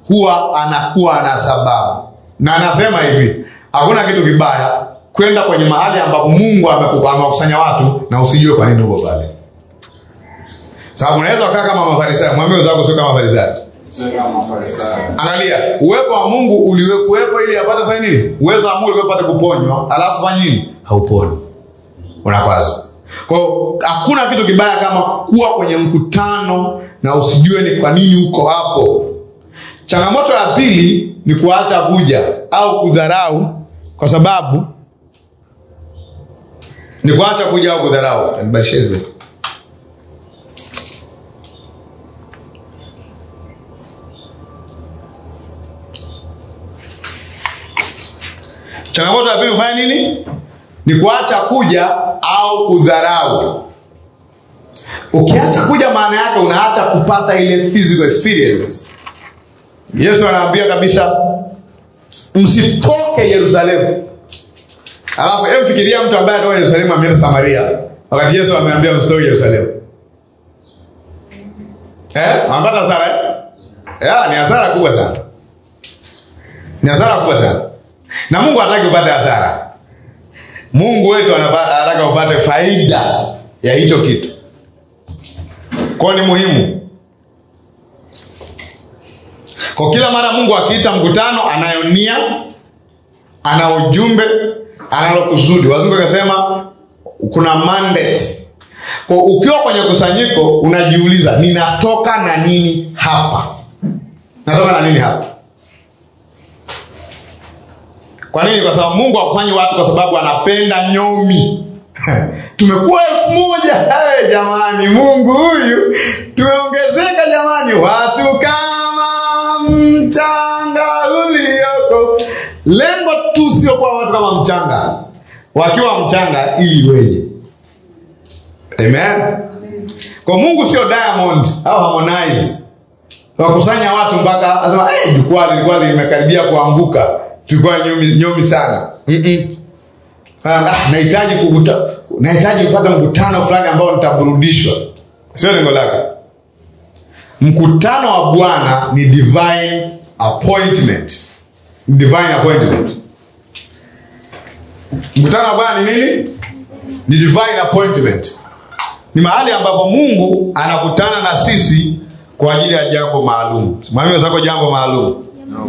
huwa anakuwa na sababu na anasema hivi hakuna kitu kibaya kwenda kwenye mahali ambapo mungu ameku- amewakusanya watu na usijue kwa nini uko pale sababu unaweza ukaa kama mafarisayo mwambie wenzako sio kama mafarisayo Sio kama Mafarisayo. angalia uwepo wa mungu uliwekuwepo ili apate kufanya nini uwezo wa mungu ulikuwa apate kuponywa alafu fanya nini hauponi unakwaza kwao hakuna kitu kibaya kama kuwa kwenye mkutano na usijue ni kwa nini uko hapo changamoto ya pili ni kuacha kuja au kudharau kwa sababu ni kuacha kuja au kudharau Nibadilishie hizi vitu. changamoto ya pili kufanya nini ni kuacha kuja au kudharau ukiacha kuja maana yake unaacha kupata ile physical experience yesu anaambia kabisa msitoke yerusalemu alafu hebu fikiria mtu ambaye atoka yerusalemu ameenda samaria wakati yesu ameambia msitoke yerusalemu eh? anapata hasara eh? yeah, ni hasara kubwa sana ni hasara kubwa sana na mungu hataki upate hasara mungu wetu anapa- anataka upate faida ya hicho kitu kwao ni muhimu kwa kila mara mungu akiita mkutano anayo nia ana ujumbe analo kusudi wazungu akasema kuna mandate kwa ukiwa kwenye kusanyiko unajiuliza ninatoka na nini hapa natoka na nini hapa kwa nini kwa sababu mungu akufanyi watu kwa sababu anapenda nyomi tumekuwa elfu moja hey, jamani mungu huyu tumeongezeka jamani watu kama mchanga ulioko lengo tu sio kuwa watu kama mchanga wakiwa mchanga ili weje amen kwa mungu sio diamond au harmonize wakusanya watu mpaka asema hey, jukwaa lilikuwa limekaribia kuanguka tulikuwa nyomi, nyomi sana Mm-mm. Ah, nahitaji kukuta nahitaji kupata mkutano fulani ambao nitaburudishwa sio lengo lake mkutano wa bwana ni divine appointment divine appointment mkutano wa bwana ni nini ni divine appointment ni mahali ambapo mungu anakutana na sisi kwa ajili ya jambo maalum simamia wenzako jambo maalum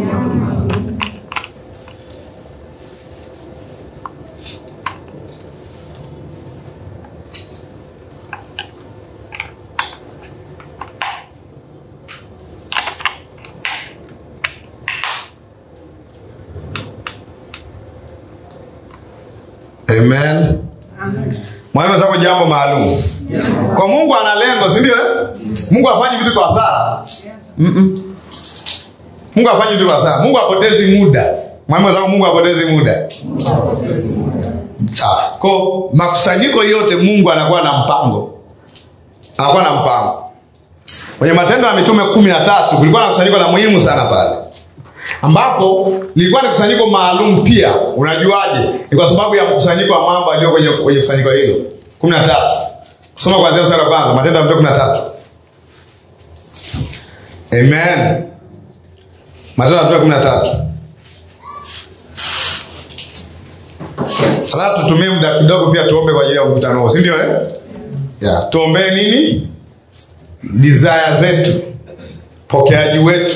amen mwalimu zako jambo maalum kwa mungu ana lengo si ndio eh? mungu afanyi vitu kwa hasara Mm-mm. mungu afanyi vitu kwa hasara mungu apotezi muda mwalimu zako mungu apotezi muda sawa ko makusanyiko yote mungu anakuwa na mpango anakuwa na mpango kwenye matendo ya mitume kumi na tatu kulikuwa na kusanyiko la muhimu sana pale ambapo lilikuwa ni kusanyiko maalum pia unajuaje ni kwa sababu ya mkusanyiko wa mambo aliyo kwenye, kwenye kusanyiko hilo kumi na tatu kusoma kuanzia mstari wa kwanza matendo ya mitume kumi na tatu amen matendo ya mitume kumi na tatu alafu tutumie muda kidogo pia tuombe kwa ajili ya mkutano huo si ndio eh? yeah. tuombee nini desire zetu pokeaji wetu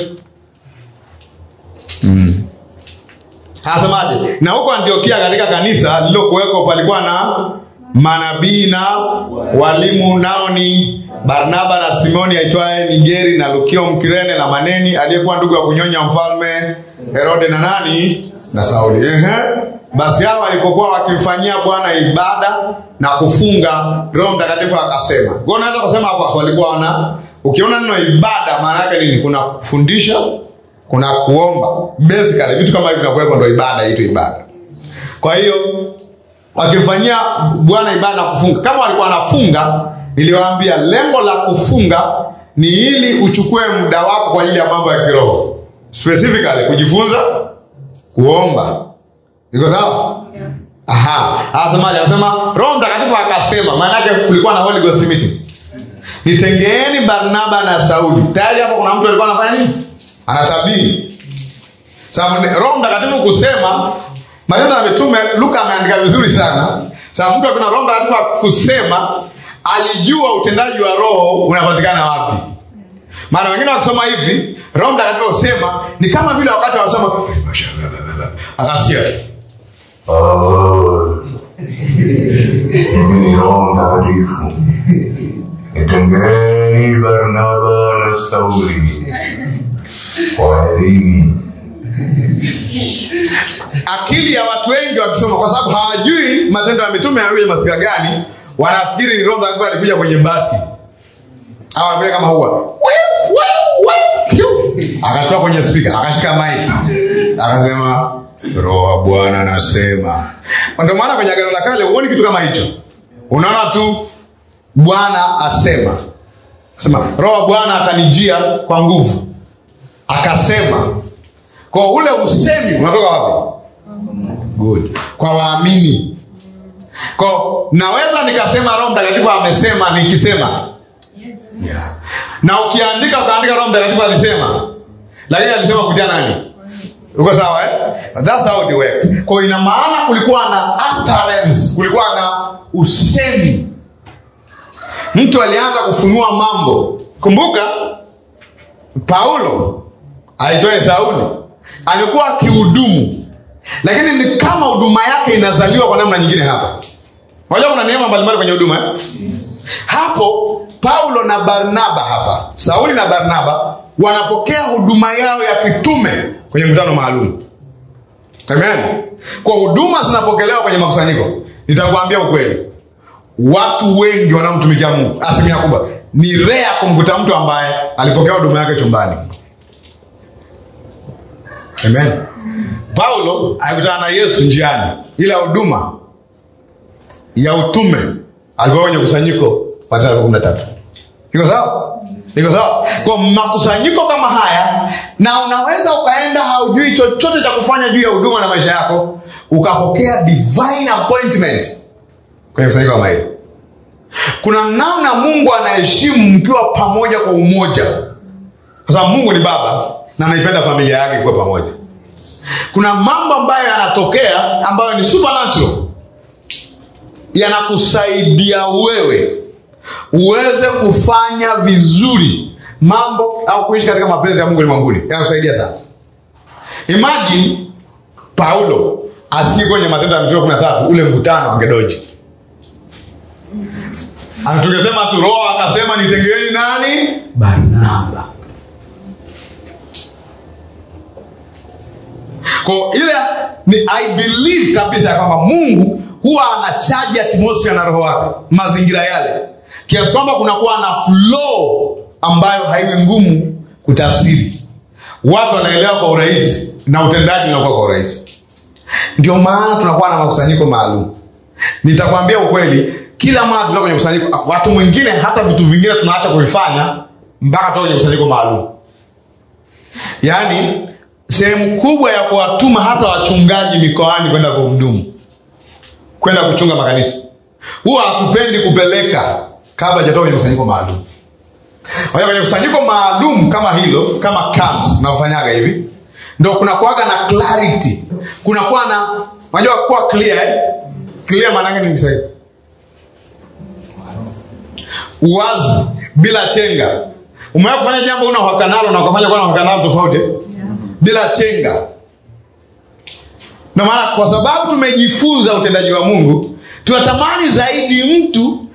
anasemaje na huko antiokia katika kanisa lililokuweko palikuwa na manabii na walimu nao ni barnaba na simoni aitwaye nigeri na lukio mkirene na maneni aliyekuwa ndugu ya kunyonya mfalme herode na nani na sauli Ehe. basi hao walipokuwa wakimfanyia bwana ibada na kufunga roho mtakatifu akasema kwa unaweza kusema hapa walikuwa wana ukiona neno ibada maana yake nini kuna kufundisha kuna kuomba basically vitu kama hivi vinakuwepo ndo ibada iitwe ibada kwa hiyo wakimfanyia bwana ibada na kufunga kama walikuwa wanafunga niliwaambia lengo la kufunga ni ili uchukue muda wako kwa ajili ya mambo ya kiroho specifically kujifunza kuomba iko sawa aha anasemaje anasema roho mtakatifu akasema maana yake kulikuwa na holy ghost meeting nitengeeni barnaba na sauli tayari hapo kuna mtu alikuwa anafanya nini anatabiri sababu roho mtakatifu kusema matendo ya mitume luka ameandika vizuri sana sababu mtu akina roho mtakatifu kusema alijua utendaji wa roho unapatikana wapi maana wengine wakisoma hivi roho mtakatifu kusema ni kama vile wakati wanasoma akasikia Mimi ni Roho Mtakatifu, nitengeni Barnaba na Sauli kwa elimu. akili ya watu wengi wakisoma kwa sababu hawajui matendo ya mitume yanakuja mazingira gani wanafikiri ni roho mtakatifu alikuja kwenye bati au alikuja kama huwa akatoa kwenye spika akashika maiki akasema roho wa bwana anasema ndio maana kwenye agano la kale huoni kitu kama hicho unaona tu bwana asema sema roho wa bwana akanijia kwa nguvu akasema kwa ule usemi unatoka wapi good kwa waamini kwa naweza nikasema roho mtakatifu amesema nikisema yeah. na ukiandika ukaandika roho mtakatifu alisema lakini alisema kuja nani uko sawa eh? That's how it works. Kwa ina maana kulikuwa na utterance, kulikuwa na usemi. Mtu alianza kufunua mambo. Kumbuka Paulo aitwaye Sauli amekuwa akihudumu, lakini ni kama huduma yake inazaliwa kwa namna nyingine hapa. Unajua kuna neema mbalimbali kwenye huduma eh? Hapo Paulo na Barnaba hapa, Sauli na Barnaba wanapokea huduma yao ya kitume kwenye mkutano maalum. Amen. Kwa huduma zinapokelewa kwenye makusanyiko, nitakwambia ukweli, watu wengi wanaomtumikia Mungu, asilimia kubwa, ni rea kumkuta mtu ambaye alipokea huduma yake chumbani. Amen. Paulo alikutana na Yesu njiani, ila huduma ya utume alikuwa kwenye kusanyiko Mathayo kumi na tatu. Iko sawa? Iko sawa? Kwa makusanyiko kama haya, na unaweza ukaenda haujui chochote cha kufanya juu ya huduma na maisha yako, ukapokea divine appointment kwenye kusanyiko kama hili. Kuna namna Mungu anaheshimu mkiwa pamoja kwa umoja, kwa sababu Mungu ni Baba na anaipenda familia yake kuwa pamoja. Kuna mambo ambayo yanatokea ambayo ni supernatural, yanakusaidia wewe uweze kufanya vizuri mambo au kuishi katika mapenzi ya Mungu ulimwenguni. Yanakusaidia sana. Imagine Paulo asikii kwenye Matendo ya Mitume kumi na tatu ule mkutano angedoji tungesema tu Roho akasema nitengeeni nani? Barnaba. Kwa ile ni I believe kabisa ya kwamba Mungu huwa anachaji atmosphere na roho wake mazingira yale kiasi kwamba kunakuwa na flow ambayo haiwi ngumu kutafsiri watu wanaelewa kwa urahisi na utendaji unakuwa kwa urahisi ndio maana tunakuwa na makusanyiko maalum nitakwambia ukweli kila mara tutoka kwenye kusanyiko watu mwingine hata vitu vingine tunaacha kuvifanya mpaka tutoka kwenye kusanyiko maalum yaani sehemu kubwa ya kuwatuma hata wachungaji mikoani kwenda kuhudumu kwenda kuchunga makanisa huwa hatupendi kupeleka kabla hajatoka kwenye kusanyiko maalum kwa hiyo kwenye kusanyiko maalum kama hilo kama camps nafanyaga hivi ndo kunakuwaga na clarity kunakuwa na unajua kuwa clear eh? clear maanake ni Kiswahili uwazi bila chenga umewahi kufanya jambo una uhakika nalo na ukafanya kuwa na uhakika nalo tofauti bila chenga ndio maana kwa sababu tumejifunza utendaji wa mungu tunatamani zaidi mtu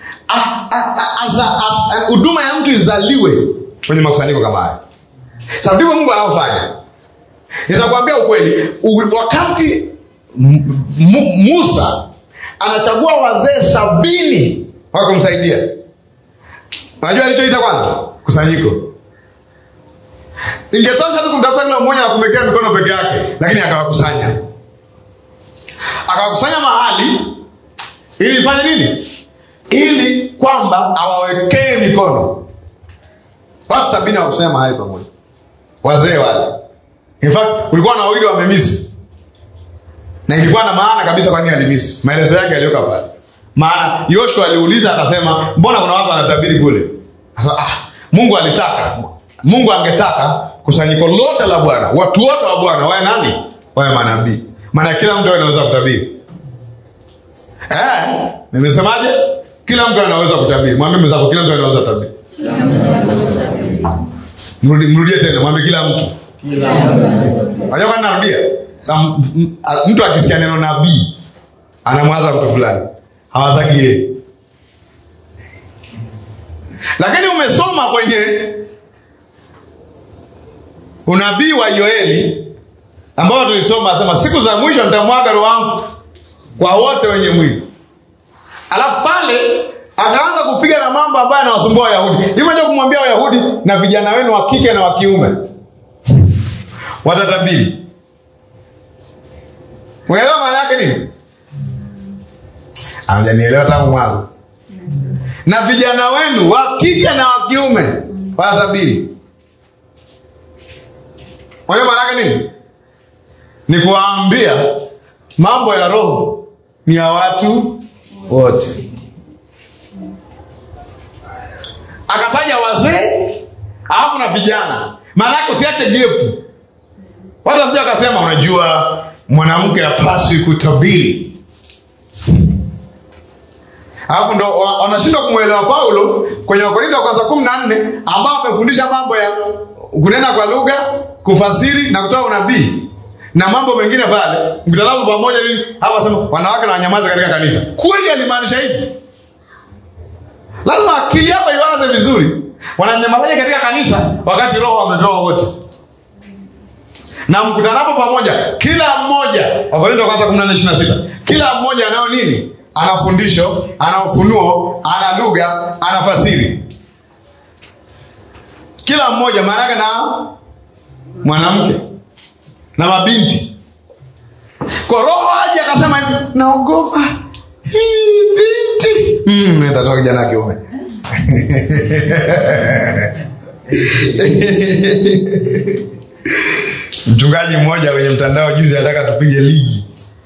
huduma ya mtu izaliwe kwenye makusanyiko kama haya sababu ndivyo mungu anavyofanya nitakwambia ukweli u- wakati M- M- musa anachagua wazee sabini wa kumsaidia unajua alichoita kwanza kusanyiko ingetosha tu kumtafuta kila mmoja na kumwekea mikono peke yake lakini akawakusanya akawakusanya mahali ili ifanye nini ili kwamba awawekee mikono watu sabini hawakusanya mahali pamoja wazee wale in fact kulikuwa na wawili wamemisi na ilikuwa na maana kabisa kwa nini alimisi maelezo yake yaliyoka pale maana yoshua aliuliza akasema mbona kuna watu wanatabiri kule Asa, ah, mungu alitaka mungu angetaka kusanyiko lote la bwana watu wote wa bwana wawe nani wawe manabii maana kila mtu anaweza kutabiri eh, nimesemaje kila mtu anaweza kutabiri mwambie mwenzako kila mtu anaweza kutabiri Mrudi- mrudie tena mwambie kila mtu Unajua kwa nini narudia Sa, m- m- a- mtu akisikia neno nabii anamwaza mtu fulani hawazaki yeye lakini umesoma kwenye unabii wa yoeli ambao tulisoma asema siku za mwisho nitamwaga roho wangu kwa wote wenye mwili alafu pale akaanza kupiga na mambo ambayo yanawasumbua wayahudi hivyo ndio kumwambia wayahudi na vijana wenu wa kike na wa kiume watatabiri unaelewa maana yake nini amjanielewa tangu mwanzo na vijana wenu wa kike na wa kiume watatabiri unajua maana yake nini ni kuwaambia mambo ya roho ni ya watu wote akataja wazee alafu na vijana maanake usiache gepu watu wasija wakasema unajua mwanamke apaswi kutabiri alafu ndo wa- wanashindwa kumwelewa paulo kwenye wakorinto wa kwanza kumi na nne ambao amefundisha mambo ya kunena kwa lugha kufasiri na kutoa unabii na mambo mengine pale mkutanapo pamoja nini hapa sema wanawake na wanyamaza katika kanisa kweli alimaanisha hivi lazima akili hapa iwaze vizuri wananyamazaje katika kanisa wakati roho wametoa wote na mkutanapo pamoja kila mmoja wakorinto wa kwanza 14:26 kila mmoja anayo nini ana fundisho ana ufunuo ana lugha ana fasiri kila mmoja maanake na mwanamke na mabinti kwa roho aje akasema hivi naogopa hii binti mm, itatoa kijana wa kiume mchungaji mmoja kwenye mtandao juzi anataka tupige ligi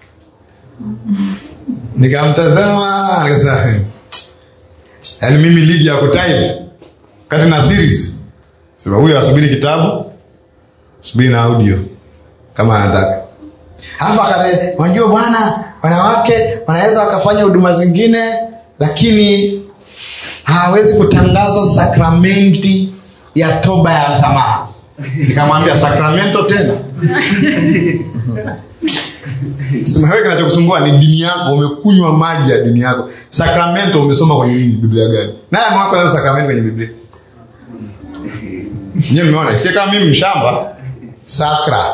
nikamtazama nikasema yaani mimi ligi ya kutaipi kati na series sema huyo asubiri kitabu subiri na audio kama anataka hapa kale unajua bwana wanawake wanaweza wakafanya huduma zingine lakini hawezi kutangaza sakramenti ya toba ya msamaha nikamwambia sakramento tena sema wewe kinachokusumbua ni dini yako umekunywa maji ya dini yako sakramento umesoma kwenye nini biblia gani naye amewako leo sakramento kwenye biblia nyewe mmeona sie kama mimi mshamba sakra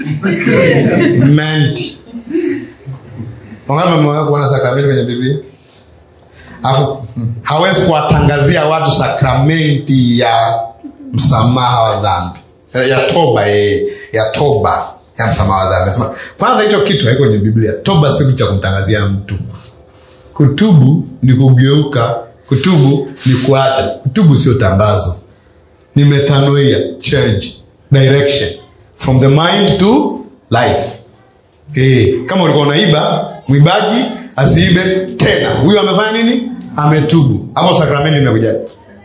menti wangapi mmewahi kuona sakramenti kwenye biblia alafu hmm, hawezi kuwatangazia watu sakramenti ya msamaha wa dhambi Eh, ya toba eh, ya toba ya msamaha wa dhambi Nasema, kwanza hicho kitu haiko kwenye biblia toba sio kitu cha kumtangazia mtu kutubu ni kugeuka kutubu ni kuacha kutubu sio tangazo ni metanoia change direction from the mind to life eh, kama ulikuwa unaiba mwibaji asiibe tena huyo amefanya nini ametubu hapo sakramenti imekuja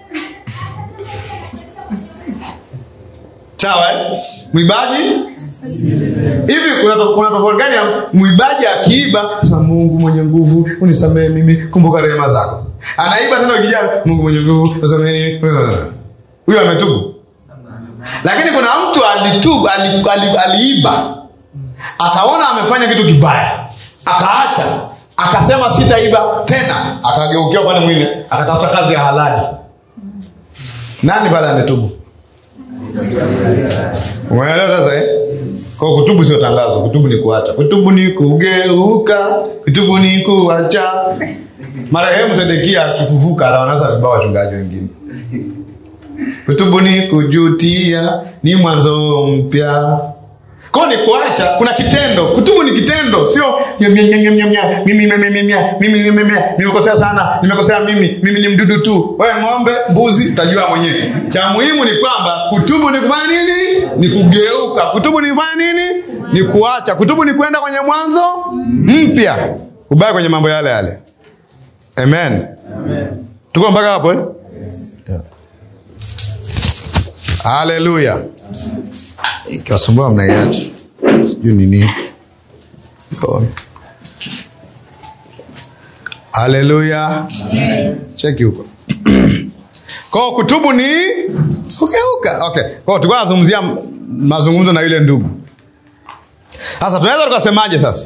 sawa eh? mwibaji hivi kuna tof- kuna tofauti gani ya mwibaji akiiba sasa mungu mwenye nguvu unisamehe mimi kumbuka rehema zako anaiba tena ukijaa mungu mwenye nguvu usamehe huyo ametubu lakini kuna mtu alitubu ali, ali, aliiba akaona amefanya kitu kibaya akaacha akasema sitaiba tena akageukia upande mwingine akatafuta kazi ya halali nani pale ametubu umeelewa sasa eh? kwa kutubu sio tangazo kutubu ni kuacha kutubu ni kugeuka kutubu ni kuacha marehemu sedekia akifufuka anawanasa vibao wachungaji wengine kutubu ni kujutia ni mwanzo mpya kwao ni kuacha kuna kitendo kutubu ni kitendo sio nyam, nyam, nyam, nyam, nyam, nyam, mimi mimi, mimi, mimi, mimi, mimi, mimi, nimekosea sana nimekosea mimi mimi ni mdudu tu wewe ng'ombe mbuzi utajua mwenyewe cha muhimu ni kwamba kutubu ni kufanya nini ni kugeuka kutubu ni kufanya nini ni kuacha kutubu ni kwenda kwenye mwanzo mpya ubaya kwenye mambo yale yale amen tuko mpaka hapo eh? haleluya ikiwasumbua mnaiacha sijui nini haleluya cheki huko kwao kutubu ni kugeuka okay. kwao tulikuwa nazungumzia m- mazungumzo na yule ndugu sasa tunaweza tukasemaje sasa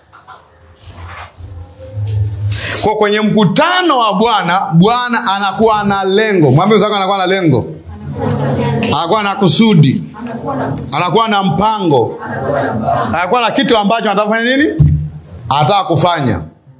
kwa kwenye mkutano wa bwana bwana anakuwa na lengo mwambie zako anakuwa na lengo anakuwa na kusudi anakuwa na mpango anakuwa na kitu ambacho anataka kufanya nini anataka kufanya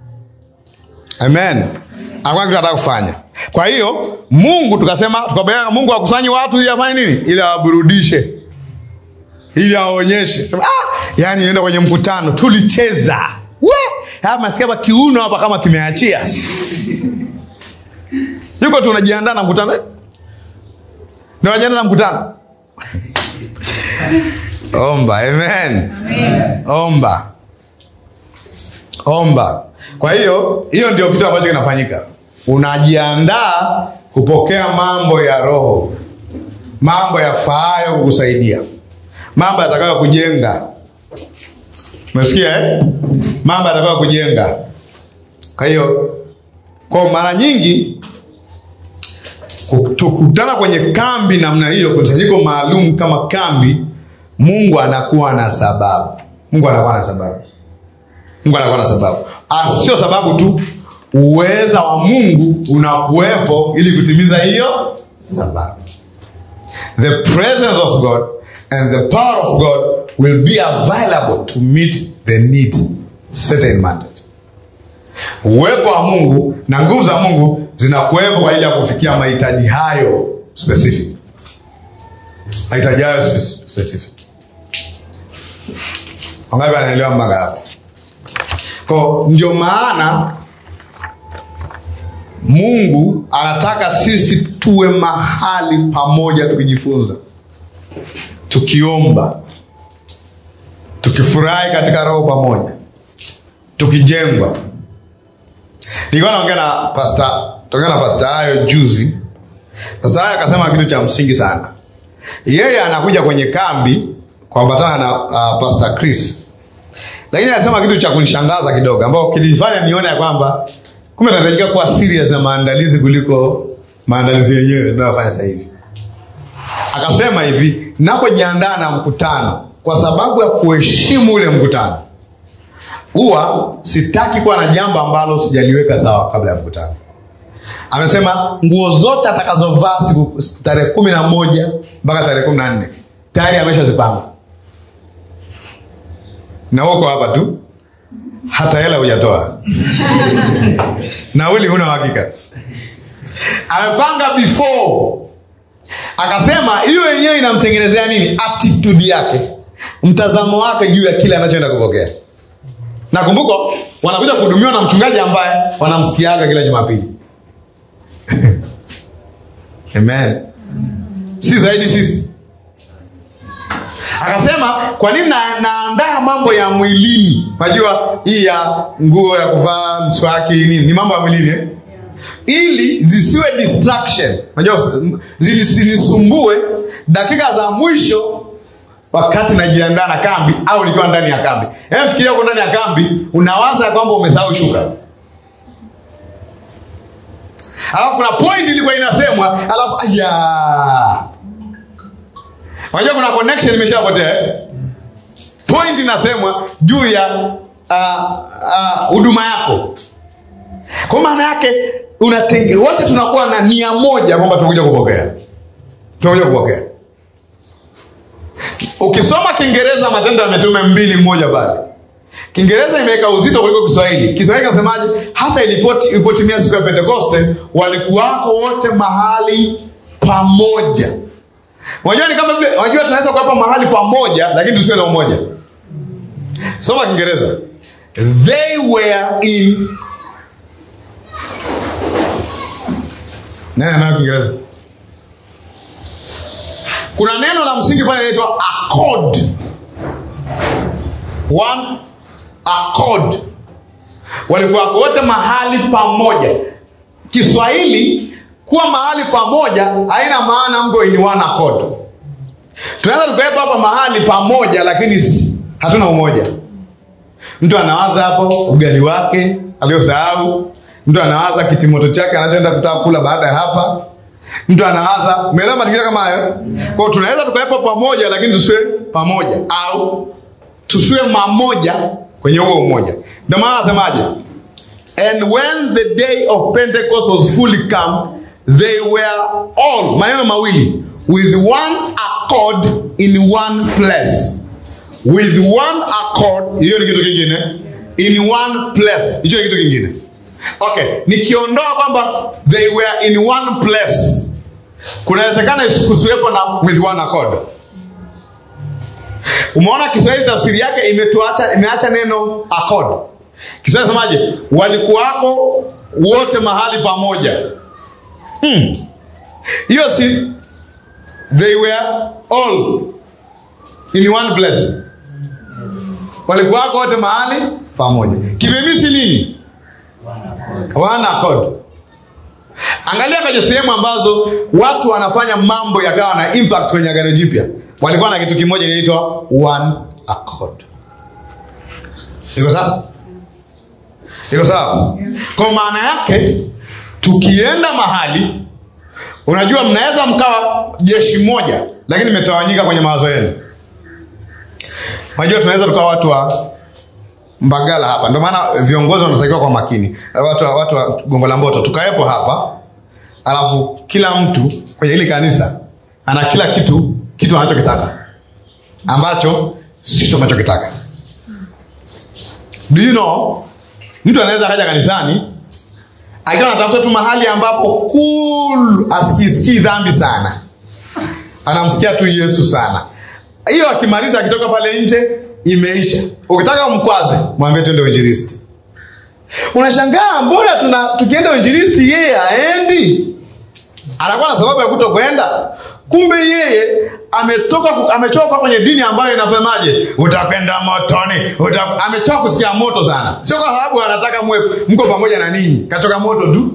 amen anakuwa na kitu anataka kufanya kwa hiyo mungu tukasema tukabeleka mungu akusanyi watu ili afanye nini ili awaburudishe ili aonyeshe Sema, ah, yani enda kwenye mkutano tulicheza we haya masikia hapa kiuno hapa kama kimeachia yuko tunajiandaa na mkutano tunajiandaa na mkutano omba amen omba omba kwa hiyo hiyo ndio kitu ambacho kinafanyika unajiandaa kupokea mambo ya roho mambo yafaayo kukusaidia mambo yatakayo kujenga umesikia eh? mambo yatakayo kujenga kwa hiyo kwa mara nyingi ku- tukutana kwenye kambi namna hiyo kusanyiko maalum kama kambi mungu anakuwa na sababu mungu anakuwa na sababu mungu anakuwa na sababu Ah, sio sababu tu uweza wa mungu unakuwepo ili kutimiza hiyo sababu the presence of god and the power of god will be available to meet the need certain mandate uwepo wa mungu na nguvu za mungu zinakuwepo kwa ajili ya kufikia mahitaji hayo specific mahitaji hayo speci- specific wangapi anaelewa mpaka hapo ko ndio maana mungu anataka sisi tuwe mahali pamoja tukijifunza tukiomba tukifurahi katika roho pamoja tukijengwa nilikuwa naongea na pasta tokea na pasta hayo juzi pasta hayo akasema kitu cha msingi sana yeye anakuja kwenye kambi kuambatana na uh, pasta chris lakini alisema kitu cha kunishangaza kidogo ambao kilifanya nione ya kwamba kumbe tunahitajika kuwa serious na maandalizi kuliko maandalizi yenyewe tunayofanya sasa hivi akasema hivi napojiandaa na mkutano kwa sababu ya kuheshimu ule mkutano huwa sitaki kuwa na jambo ambalo sijaliweka sawa kabla ya mkutano amesema nguo zote atakazovaa siku tarehe kumi na moja mpaka tarehe kumi na nne tayari ameshazipanga na uko hapa tu hata hela hujatoa nauli huna uhakika amepanga before akasema hiyo yenyewe inamtengenezea nini attitude yake mtazamo wake juu ya kile anachoenda kupokea nakumbuka wanakuja kuhudumiwa na mchungaji ambaye wanamsikiaga kila jumapili amen si zaidi sisi akasema kwa nini na, naandaa mambo ya mwilini najua hii ya nguo ya kuvaa mswaki nini ni mambo ya mwilini eh? ili zisiwe distraction najua zisinisumbue dakika za mwisho wakati najiandaa na kambi au nikiwa ndani ya kambi Hebu fikiria uko ndani ya kambi unawaza ya kwamba umesahau shuka alafu kuna point ilikuwa inasemwa alafu aya unajua kuna connection imeshapotea eh? point inasemwa juu ya huduma uh, uh, yako kwa maana yake unatenge wote tunakuwa na nia moja kwamba tunakuja kupokea tunakuja kupokea ukisoma kiingereza matendo ya mitume mbili mmoja pale kiingereza imeweka uzito kuliko kiswahili kiswahili kasemaje hata ilipoti- ilipotimia siku ya pentekoste walikuwako wote mahali pamoja unajua ni kama vile unajua tunaweza kuwapa mahali pamoja lakini tusiwe na umoja soma kiingereza they were in nene nayo kiingereza kuna neno la msingi pale inaitwa accord one accord walikuwa wote mahali pamoja kiswahili kuwa mahali pamoja haina maana mko in one accord tunaweza tukawepo hapa mahali pamoja lakini s- hatuna umoja mtu anawaza hapo ugali wake aliosahau mtu anawaza kitimoto chake anachoenda kutaka kula baada ya hapa mtu anawaza umeelewa mazingira kama hayo kwao tunaweza tukawepo pamoja lakini tusiwe pamoja au tusiwe mamoja kwenye huo umoja ndio maana anasemaje and when the day of pentecost was fully come they were all maneno mawili with one accord in one place with one accord hiyo ni kitu kingine in one place hicho ni kitu kingine okay nikiondoa kwamba they were in one place kunawezekana kusiwepo na with one accord umeona kiswahili tafsiri yake imetuacha imeacha neno accord kiswahili semaje walikuwako wote mahali pamoja Hmm. hiyo si they were all in one place walikuwako wote mahali pamoja kimemisi nini wana accord angalia kwenye sehemu ambazo watu wanafanya mambo yakawa na impact kwenye agano jipya walikuwa na kitu kimoja inaitwa one accord iko sawa iko sawa kwa maana yake tukienda mahali unajua mnaweza mkawa jeshi moja lakini imetawanyika kwenye mawazo yenu unajua tunaweza tukawa watu wa mbagala hapa ndio maana viongozi wanatakiwa kwa makini watu wa, watu wa gongo la mboto tukawepo hapa alafu kila mtu kwenye hili kanisa ana kila kitu kitu anachokitaka ambacho sicho anachokitaka do you know mtu anaweza akaja kanisani akiwa anatafuta tu mahali ambapo cool asikisikii dhambi sana anamsikia tu yesu sana hiyo akimaliza akitoka pale nje imeisha ukitaka umkwaze mwambie tuende uinjilisti unashangaa mbona tuna tukienda uinjilisti yeye aendi anakuwa na sababu ya kuto kwenda kumbe yeye ametoka ku- amechoka kwenye dini ambayo inasemaje utakwenda motoni uta... amechoka kusikia moto sana sio kwa sababu anataka mwe mko pamoja na ninyi kachoka moto tu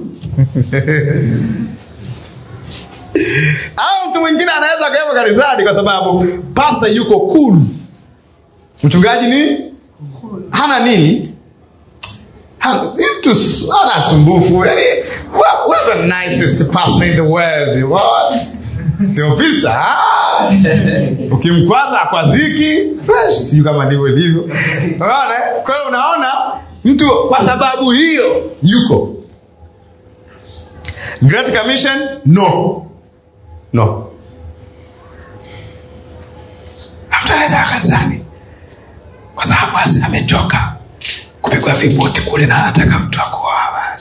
au mtu mwingine anaweza akawepo kanisani kwa sababu pasta yuko cool mchungaji ni hana nini Ha- mtu s- hana sumbufu yani we're, we're the nicest pastor in the world what teopista ah. ukimkwaza akwaziki fresh sijui kama ndivyo ilivyo unaona eh? kwa hiyo unaona mtu kwa sababu hiyo yuko great commission no no mtu anaweza kanisani kwa sababu basi amechoka kupigwa viboti kule na anataka mtu akuoa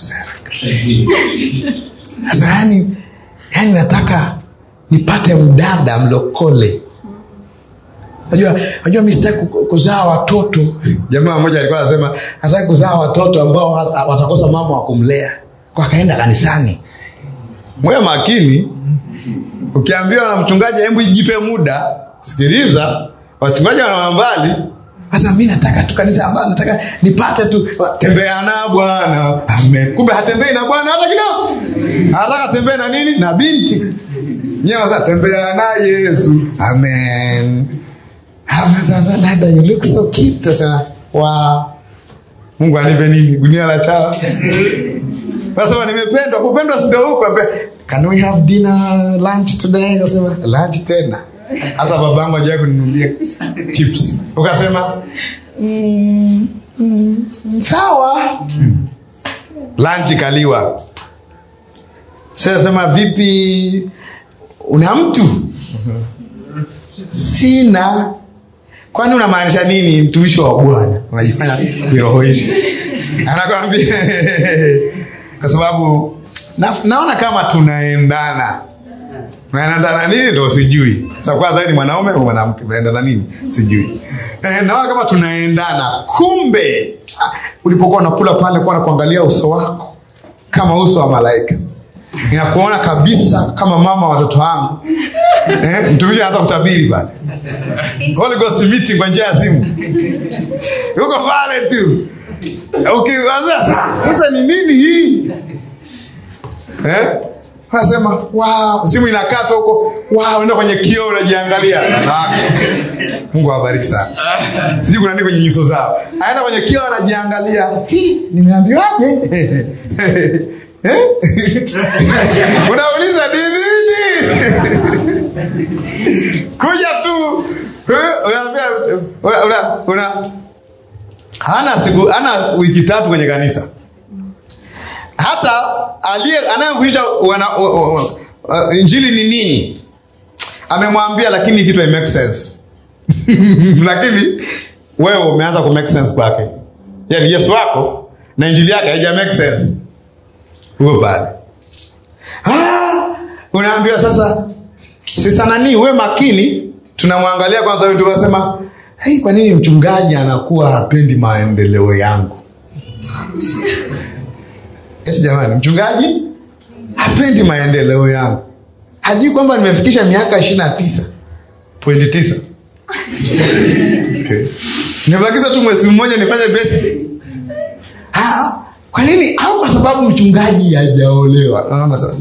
sasa yani yani nataka nipate mdada mlokole najua najua mi sitaki ku- kuzaa watoto jamaa mmoja alikuwa anasema hataki kuzaa watoto ambao ha- watakosa mama wa kumlea kwa akaenda kanisani mwe makini ukiambiwa na mchungaji hebu ijipe muda sikiliza wachungaji wanaona mbali sasa mi nataka tu kanisa ambayo nataka nipate tu tembea na bwana amen kumbe hatembei na bwana hata kidogo anataka tembee na nini na binti nyewe sasa tembea na yesu amen Hapa sasa dada you look so cute tasema wow mungu anipe nini gunia la chawa nasema nimependwa kupendwa sindo huko ambe, can we have dinner lunch today nasema lunch tena hata babangu ajawai kuninunulia chips ukasema mm, mm, sawa lunch kaliwa sasema vipi una mtu sina kwani unamaanisha nini mtumishi wa bwana unajifanya kuirohoisha anakwambia kwa sababu na, naona kama tunaendana naendana nini ndo sijui Sasa kwanza wewe ni mwanaume au mwanamke unaendana nini sijui eh, naona kama tunaendana kumbe ah, ulipokuwa unakula pale kuwa nakuangalia uso wako kama uso wa malaika inakuona kabisa kama mama wa watoto wangu eh, mtumishi anaanza kutabiri pale Holy Ghost meeting kwa njia ya simu yuko pale tu ukiwaza sasa ni nini hii eh? unasema wow, simu inakatwa huko wow, unaenda kwenye kioo unajiangalia Ah, mungu awabariki sana sijui kuna nini kwenye nyuso zao aenda kwenye kioo anajiangalia "Hii, nimeambiwaje Eh? unauliza ni nini kuja tu Eh, unaambia una, una, una hana siku hana wiki tatu kwenye kanisa hata aliye anayemfundisha wana- o- o- o- uh, injili ni nini amemwambia lakini kitu hai make sense lakini wewe umeanza ku make sense kwake yani yesu wako na injili yake haija make sense huo pale ah, unaambiwa sasa sasa nani uwe makini tunamwangalia kwanza huyu tukasema hey, kwa nini mchungaji anakuwa hapendi maendeleo yangu eti jamani mchungaji hapendi maendeleo yangu hajui kwamba nimefikisha miaka ishiri na tisa pointi tisa okay. nimebakiza tu mwezi mmoja nifanye birthday Ah, kwa nini au kwa sababu mchungaji hajaolewa naona sasa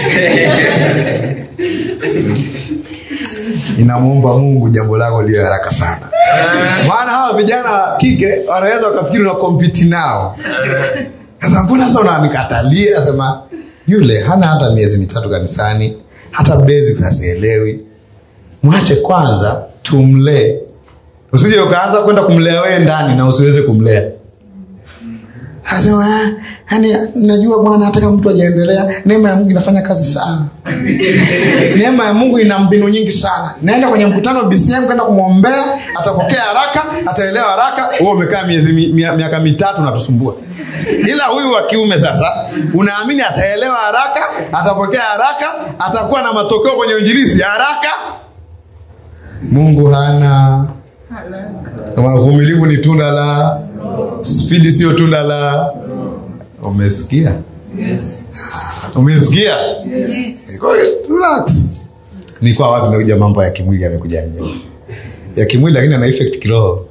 inamwomba mungu jambo lako liwe haraka sana maana hawa vijana wa kike wanaweza wakafikiri una kompiti nao sasa mbona sasa unanikatalia asema yule hana hata miezi mitatu kanisani hata basics hazielewi mwache kwanza tumlee usije ukaanza kwenda kumlea wee ndani na usiweze kumlea Anasema "Ah, yani najua bwana hata kama mtu ajaendelea neema ya mungu inafanya kazi sana neema ya mungu ina mbinu nyingi sana naenda kwenye mkutano bcm kwenda kumwombea atapokea haraka ataelewa haraka huo umekaa miezi mi- mia- miaka mitatu natusumbua ila huyu wa kiume sasa unaamini ataelewa haraka atapokea haraka atakuwa na matokeo kwenye uinjilisi haraka mungu hana uvumilivu ni tunda la spidi sio tunda la umesikia umesikia Kwa hiyo, relax. ni kwa wapi imekuja mambo ya kimwili yamekujaje ya kimwili lakini ana effect kiroho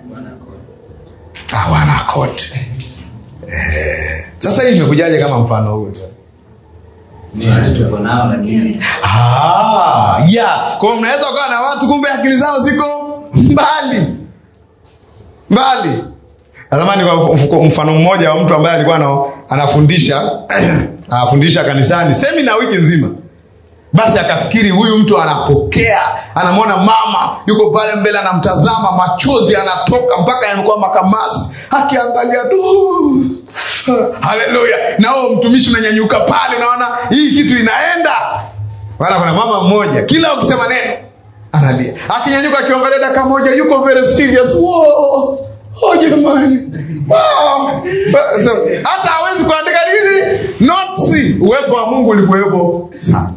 hawana kote eh. sasa hii imekujaje kama mfano huu tuko nao lakini Ah, yeah. Kwa hiyo mnaweza ukawa na watu kumbe akili zao ziko mbali mbali. Nazamani kwa mf- mfano mmoja wa mtu ambaye alikuwa ana- anafundisha anafundisha kanisani semina wiki nzima, basi akafikiri huyu mtu anapokea, anamwona mama yuko pale mbele, anamtazama, machozi anatoka mpaka yamekuwa makamasi, akiangalia tu haleluya, na huo mtumishi unanyanyuka pale, unaona hii kitu inaenda wala kuna mama mmoja kila ukisema neno analia akinyanyuka akiangalia dakika moja yuko very serious Wow! oh jamani wow! so, hata hawezi kuandika nini notsi uwepo wa mungu ulikuwepo sana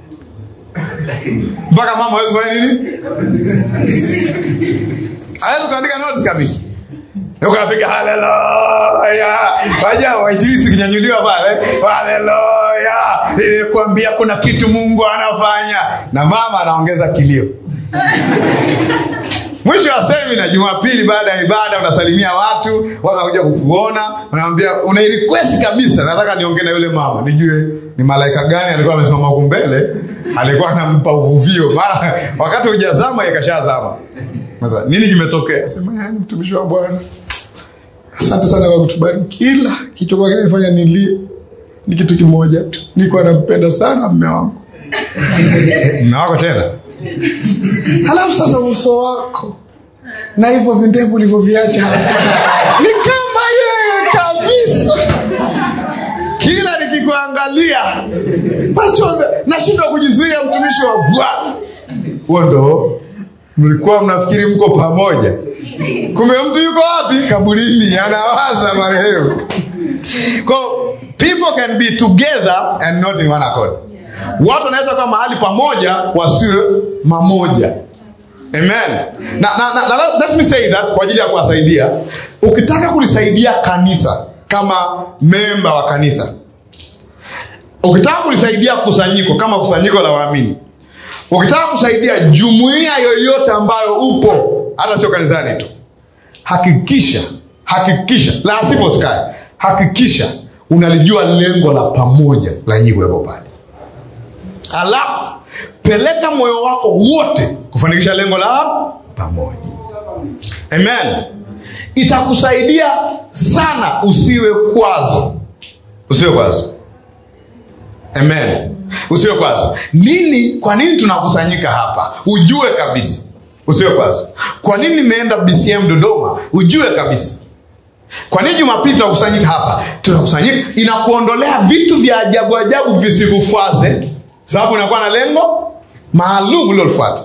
mpaka mama hawezi kufanya nini hawezi kuandika notes kabisa ukapiga haleluya waja wainjilisi kinyanyuliwa pale haleluya nilikwambia kuna kitu mungu anafanya na mama anaongeza kilio mwisho wa semina jumapili baada ya ibada unasalimia watu watu wanakuja kukuona unaambia unairequest kabisa nataka niongee na yule mama nijue ni malaika gani alikuwa amesimama huku mbele alikuwa anampa uvuvio mara wakati hujazama ikashazama sasa nini kimetokea sema yani mtumishi wa bwana asante sana kwa kutubariki kila kichokuwa kinanifanya nilie ni kitu kimoja tu niko nampenda sana mme wangu Eh, mme wako tena halafu sasa uso wako na hivyo vindevu ulivyoviacha hapa, ni kama yeye kabisa kila nikikuangalia machozi nashindwa kujizuia mtumishi wa bwana huo ndo mlikuwa mnafikiri mko pamoja kumbe mtu yuko wapi kaburini anawaza marehemu Kwa people can be together and not in one accord watu wanaweza kuwa mahali pamoja wasiwe mamoja amen na, na, na, na, let me say that kwa ajili ya kuwasaidia ukitaka kulisaidia kanisa kama memba wa kanisa ukitaka kulisaidia kusanyiko kama kusanyiko la waamini ukitaka kusaidia jumuiya yoyote ambayo upo hata sio kanisani tu hakikisha hakikisha la sivyo sky hakikisha unalijua lengo la pamoja la nyinyi kuwepo pale alafu peleka moyo wako wote kufanikisha lengo la pamoja amen itakusaidia sana usiwe kwazo usiwe kwazo amen usiwe kwazo nini kwa nini tunakusanyika hapa ujue kabisa usiwe kwazo kwa nini nimeenda bcm dodoma ujue kabisa kwa nini jumapili tunakusanyika hapa tunakusanyika inakuondolea vitu vya ajabu ajabu visikukwaze sababu inakuwa na lengo maalum ulilolifuata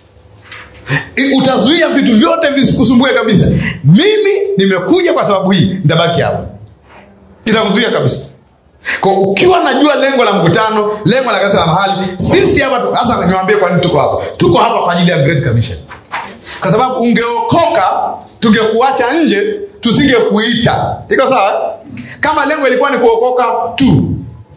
I- utazuia vitu vyote visikusumbue kabisa mimi nimekuja kwa sababu hii nitabaki hapa itakuzuia kabisa kwa ukiwa najua lengo la mkutano lengo la kanisa la mahali sisi hapa tu- hasa niwaambie kwa nini tuko hapa tuko hapa kwa ajili ya great commission kwa sababu ungeokoka tungekuacha nje tusingekuita iko sawa eh? kama lengo ilikuwa ni kuokoka tu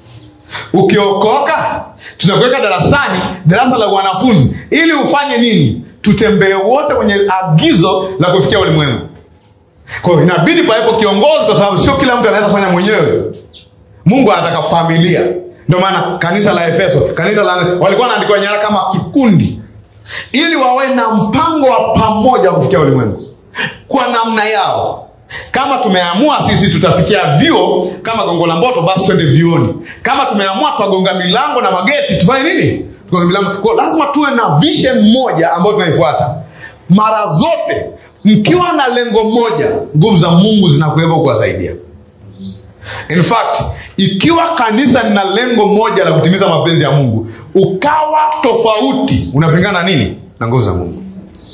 ukiokoka tunakuweka darasani darasa la wanafunzi ili ufanye nini tutembee wote kwenye agizo la kufikia ulimwengu kwa hiyo inabidi pawepo kiongozi kwa sababu sio kila mtu anaweza kufanya mwenyewe mungu anataka familia ndio maana kanisa la efeso kanisa la walikuwa wanaandikiwa nyaraka kama kikundi ili wawe na mpango wa pamoja wa kufikia ulimwengu kwa namna yao kama tumeamua sisi tutafikia vyuo kama gongo la mboto basi twende vyuoni kama tumeamua tutagonga milango na mageti tufanye nini tugonge milango kwa lazima tuwe na vision moja ambayo tunaifuata mara zote mkiwa na lengo moja nguvu za mungu zinakuwepo kuwasaidia in fact ikiwa kanisa lina lengo moja la kutimiza mapenzi ya mungu ukawa tofauti unapingana nini na nguvu za mungu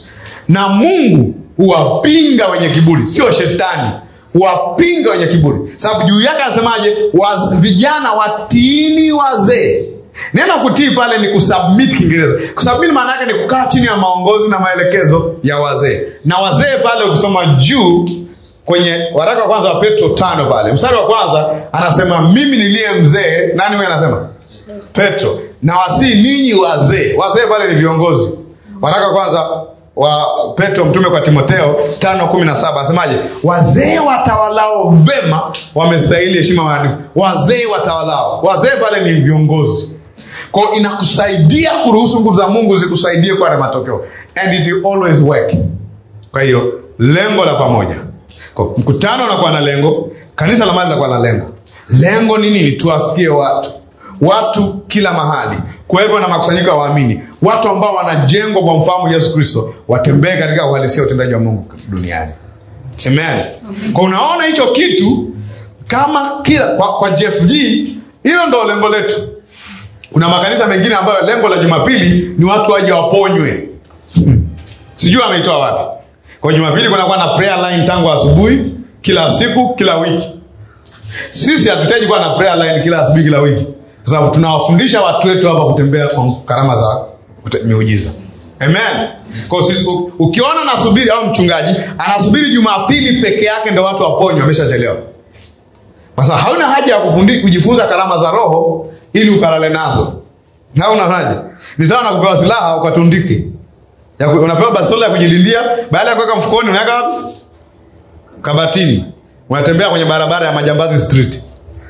na mungu huwapinga wenye kiburi sio shetani huwapinga wenye kiburi sababu juu yake anasemaje wa, vijana watiini wazee neno kutii pale ni kusubmit kiingereza kusubmit maana yake ni kukaa chini ya maongozi na maelekezo ya wazee na wazee pale ukisoma juu kwenye waraka wa kwanza wa petro tano pale mstari wa kwanza anasema mimi niliye mzee nani huyo anasema petro na wasii ninyi wazee wazee pale ni viongozi waraka wa kwanza wa petro mtume kwa timotheo tano kumi na saba asemaje wazee watawalao vema wamestahili heshima maarifu wazee watawalao wazee pale ni viongozi kwao inakusaidia kuruhusu nguvu za mungu zikusaidie kuwa na matokeo and it will always work kwa hiyo lengo la pamoja kwa mkutano unakuwa na lengo kanisa la mali linakuwa na lengo lengo ni nini tuwafikie watu watu kila mahali kuwepo na makusanyiko ya waamini watu ambao wanajengwa kwa mfahamu yesu kristo watembee katika uhalisia wa utendaji wa mungu duniani amen kwa unaona hicho kitu kama kila kwa, kwa jfg hiyo ndo lengo letu kuna makanisa mengine ambayo lengo la jumapili ni watu waje waponywe sijui ameitoa wapi kwa jumapili kunakuwa na prayer line tangu asubuhi kila siku kila wiki sisi hatuhitaji kuwa na prayer line kila asubuhi kila wiki kwa sababu tunawafundisha watu wetu hapa kutembea kwa karama za kute- miujiza amen kwa si, u, ukiona nasubiri au mchungaji anasubiri jumapili peke yake ndo watu waponywe ameshachelewa kwa sababu hauna haja ya kufundi, kujifunza karama za roho ili ukalale nazo hauna haja ni sawa na kupewa silaha ukatundike ya ku- unapewa bastola ya kujilindia baada ya kuweka mfukoni unaweka wapi kabatini unatembea kwenye barabara ya majambazi street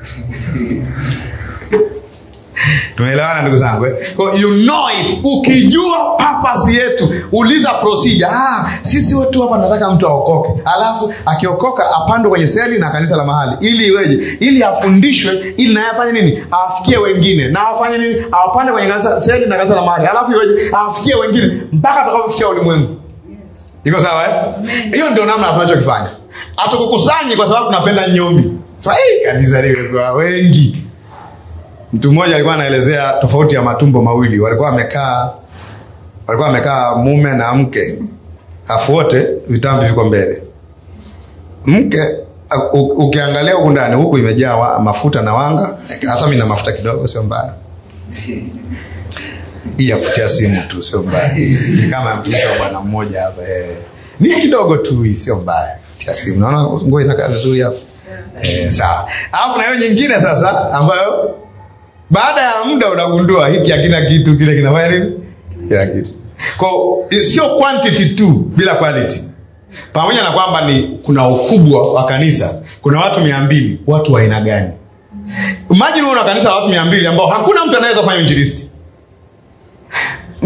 tunaelewana ndugu zangu eh? Kwa you know it ukijua purpose yetu uliza procedure ah, sisi wetu hapa nataka mtu aokoke alafu akiokoka apandwe kwenye seli na kanisa la mahali ili iweje ili afundishwe ili naye afanye nini awafikie wengine na afanye nini awapande kwenye kanisa, seli na kanisa la mahali alafu iweje awafikie wengine mpaka atakapofikia ulimwengu iko sawa eh? hiyo ndio namna tunachokifanya hatukukusanyi kwa sababu tunapenda nyombi so, hey, kanisa limekuwa wengi mtu mmoja alikuwa anaelezea tofauti ya matumbo mawili walikuwa wamekaa walikuwa wamekaa mume na mke afu wote vitambi viko mbele mke u- ukiangalia huku ndani huku imejaa wa- mafuta na wanga hata mi na mafuta kidogo sio mbaya hii ya kutia simu tu sio mbaya ni kama mtumishi wa bwana mmoja hapa eh. ni kidogo tu hii sio mbaya tia simu naona nguo inakaa vizuri hapo eh, sawa alafu na hiyo nyingine sasa ambayo baada ya muda unagundua hiki hakina kitu kile kinafanya nini kila kitu kwa sio quantity tu bila quality pamoja na kwamba ni kuna ukubwa wa kanisa kuna watu mia mbili watu wa aina gani imagine una kanisa la watu mia mbili ambao hakuna mtu anaweza kufanya injilisti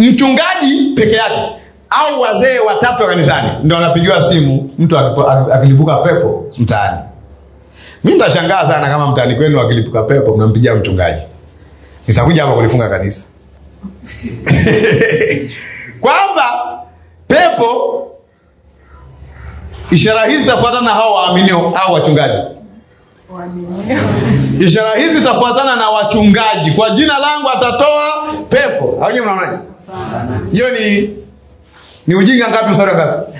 mchungaji peke yake au wazee watatu wa kanisani ndo wanapigiwa simu mtu akipo- akilipuka pepo mtaani mi nitashangaa sana kama mtaani kwenu akilipuka pepo mnampigia mchungaji nitakuja hapa kulifunga kanisa kwamba pepo ishara hizi zitafuatana na hao waaminio au wachungaji ishara hizi zitafuatana na wachungaji kwa jina langu atatoa pepo au nyewe mnaonaje hiyo ni ni ujinga ngapi mstari wa ngapi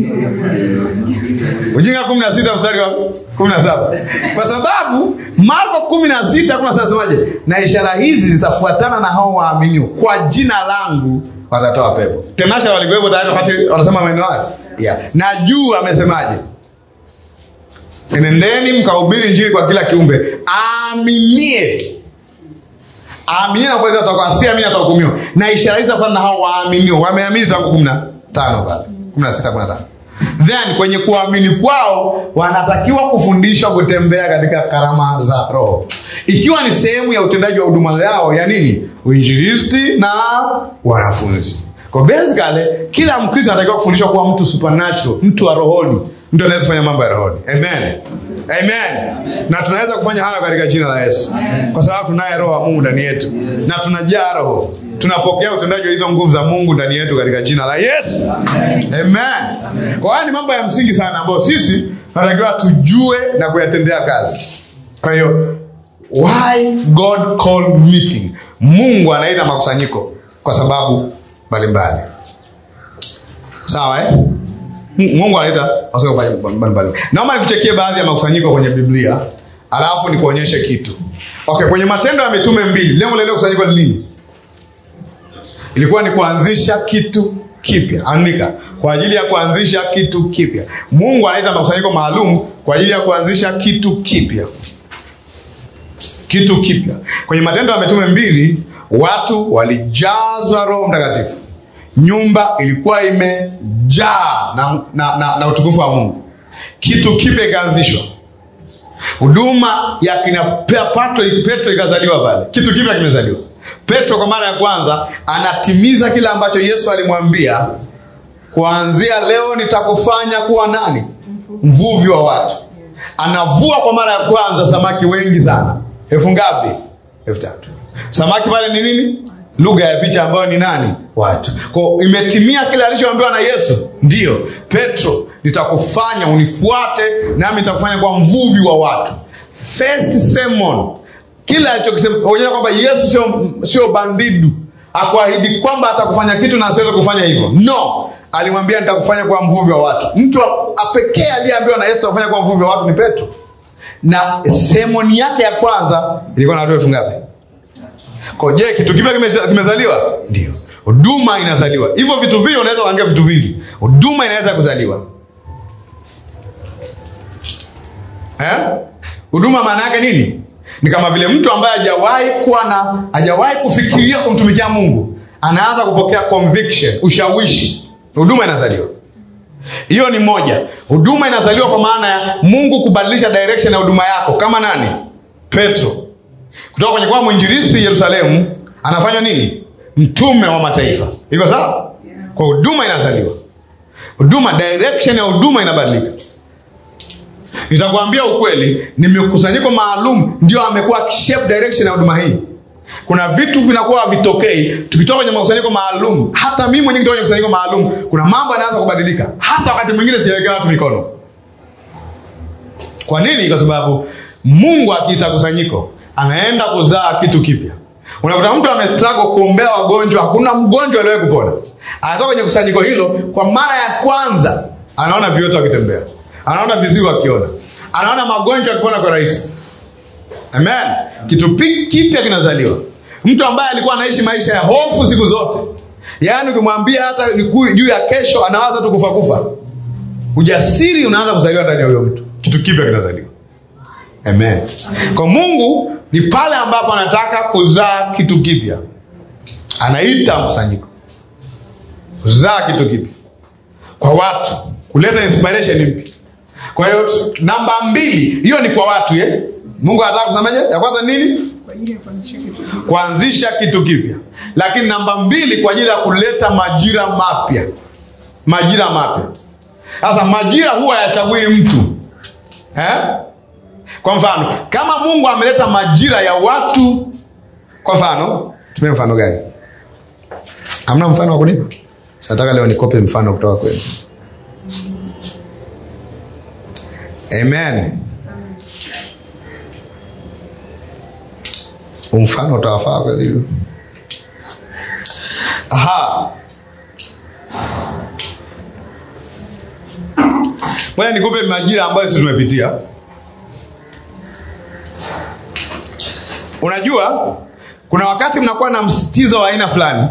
ujinga kumi na sita mstari wa kumi na saba kwa sababu marko kumi na sita kumi na saba semaje na ishara hizi zitafuatana na hao waaminio kwa jina langu watatoa pepo tenasha walikuwepo tayari wakati wanasema maneno hayo yeah. na juu amesemaje enendeni mkahubiri njiri kwa kila kiumbe aaminie aaminie na kuweza kutoka si amini atahukumiwa na ishara hizi zitafuatana na hao waaminio wameamini tangu kumi na tano pale kumi na sita kumi na tano then kwenye kuamini kwao wanatakiwa kufundishwa kutembea katika karama za roho ikiwa ni sehemu ya utendaji wa huduma yao ya nini uinjilisti na wanafunzi kwa basically kila mkristo anatakiwa kufundishwa kuwa mtu supernatural mtu wa rohoni mtu anaweza kufanya mambo ya rohoni amen amen na tunaweza kufanya hayo katika jina la yesu kwa sababu tunaye roho wa mungu ndani yetu na tunajaa roho tunapokea utendaji wa hizo nguvu za mungu ndani yetu katika jina la yesu amen kwa haya ni mambo ya msingi sana ambayo sisi tunatakiwa tujue na kuyatendea kazi kwa hiyo why god called meeting mungu anaita makusanyiko kwa sababu mbalimbali sawa eh? M- mungu anaita makusanyiko mbalimbali naomba nikuchekie baadhi ya makusanyiko kwenye biblia alafu nikuonyeshe kitu okay kwenye matendo ya mitume mbili lengo la ile kusanyiko ni nini ilikuwa ni kuanzisha kitu kipya andika kwa ajili ya kuanzisha kitu kipya mungu anaita makusanyiko maalum kwa ajili ya kuanzisha kitu kipya kitu kipya kwenye matendo ya mitume mbili watu walijazwa roho mtakatifu nyumba ilikuwa imejaa na, na, na, na utukufu wa mungu kitu kipya ikaanzishwa huduma ya kina Pe- Petro, Petro ikazaliwa pale. Kitu kipya kimezaliwa. Petro kwa mara ya kwanza anatimiza kile ambacho Yesu alimwambia, kuanzia leo nitakufanya kuwa nani? Mvuvi wa watu. Anavua kwa mara ya kwanza samaki wengi sana. Elfu ngapi? Elfu tatu. Samaki pale ni nini? Lugha ya picha ambayo ni nani? Watu. Kwa hiyo imetimia kile alichoambiwa na Yesu. Ndiyo, Petro, nitakufanya unifuate, nami nitakufanya kwa mvuvi wa watu. First sermon, kile alichokisema onyesha kwamba Yesu sio sio bandidu, akuahidi kwamba atakufanya kitu na asiweze kufanya hivyo. No, alimwambia nitakufanya kwa mvuvi wa watu. Mtu wa- pekee aliyeambiwa na Yesu atakufanya kwa mvuvi wa watu ni Petro, na sermoni yake ya kwanza ilikuwa na watu elfu ngapi? Kwa je, kitu kipya kime- kimezaliwa? Ndio. Huduma inazaliwa. Hivyo vitu vingi unaweza kuangalia vitu vingi. Huduma inaweza kuzaliwa. Eh? Huduma maana yake nini? Ni kama vile mtu ambaye hajawahi kuwa na hajawahi kufikiria kumtumikia Mungu, anaanza kupokea conviction, ushawishi. Huduma inazaliwa. Hiyo ni moja. Huduma inazaliwa kwa maana ya Mungu kubadilisha direction ya huduma yako, kama nani? Petro kutoka kwenye kuwa mwinjilisti Yerusalemu anafanywa nini? Mtume wa mataifa. Iko sawa? Kwa huduma inazaliwa, huduma, direction ya huduma inabadilika. Nitakwambia ukweli, ni mikusanyiko maalum ndio amekuwa akishape direction ya huduma hii. Kuna vitu vinakuwa havitokei tukitoka kwenye makusanyiko maalum. Hata mimi mwenyewe kutoka kwenye kusanyiko maalum, kuna mambo yanaanza kubadilika, hata wakati mwingine sijawekea watu mikono. Kwa nini? Kwa sababu Mungu akiita kusanyiko anaenda kuzaa kitu kipya. Unakuta mtu amestruggle kuombea wagonjwa, hakuna mgonjwa aliyewahi kupona. Anatoka kwenye kusanyiko hilo, kwa mara ya kwanza anaona viwete wakitembea, anaona viziwi wakiona, anaona magonjwa yakipona kwa rahisi. Amen. Kitu pi- kipya kinazaliwa. Mtu ambaye alikuwa anaishi maisha ya hofu siku zote, yaani ukimwambia hata ni ku- juu ya kesho, anawaza tu kufa kufa. Ujasiri unaanza kuzaliwa ndani ya huyo mtu, kitu kipya kinazaliwa. Amen. Kwa Mungu ni pale ambapo anataka kuzaa kitu kipya, anaita mkusanyiko kuzaa kitu kipya kwa watu, kuleta inspiration mpya. Kwa hiyo namba mbili, hiyo ni kwa watu eh? Mungu anataka kusemaje? Ya kwanza nini? ajili ya kuanzisha kitu kipya. kuanzisha kitu kipya lakini namba mbili kwa ajili ya kuleta majira mapya majira mapya sasa majira huwa hayachagui mtu eh? kwa mfano kama mungu ameleta majira ya watu kwa mfano tumie mfano gani hamna mfano wa kunipa nataka leo nikope mfano kutoka kwenu amen Huu mfano utawafaa kweli aha moja nikupe majira ambayo sisi tumepitia unajua kuna wakati mnakuwa na msitizo wa aina fulani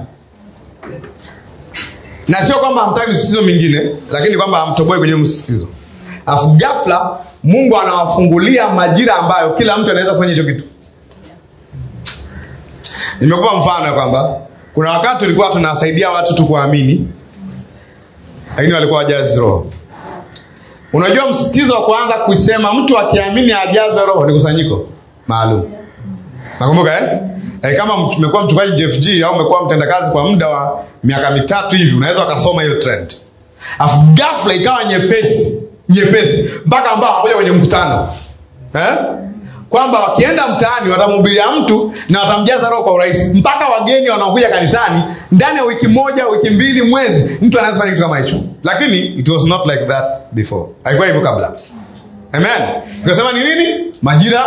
na sio kwamba hamtaki msitizo mingine lakini kwamba hamtoboi kwenye msitizo alafu ghafla mungu anawafungulia majira ambayo kila mtu anaweza kufanya hicho kitu nimekupa mfano ya kwamba kuna wakati tulikuwa tunawasaidia watu tu kuamini lakini walikuwa wajazi roho unajua msitizo wa kuanza kusema mtu akiamini ajazwe roho ni kusanyiko maalum nakumbuka eh? Eh, kama mtu- umekuwa mchungaji jfg au umekuwa mtendakazi kwa muda wa miaka mitatu hivi unaweza ukasoma hiyo trend afu gafla ikawa nyepesi nyepesi mpaka ambao hawakuja kwenye mkutano eh? kwamba wakienda mtaani watamhubiria mtu na watamjaza roho kwa urahisi mpaka wageni wanaokuja kanisani ndani ya wiki moja wiki mbili mwezi mtu anaweza fanya kitu kama hicho lakini it was not like that before haikuwa hivyo kabla amen tunasema ni nini majira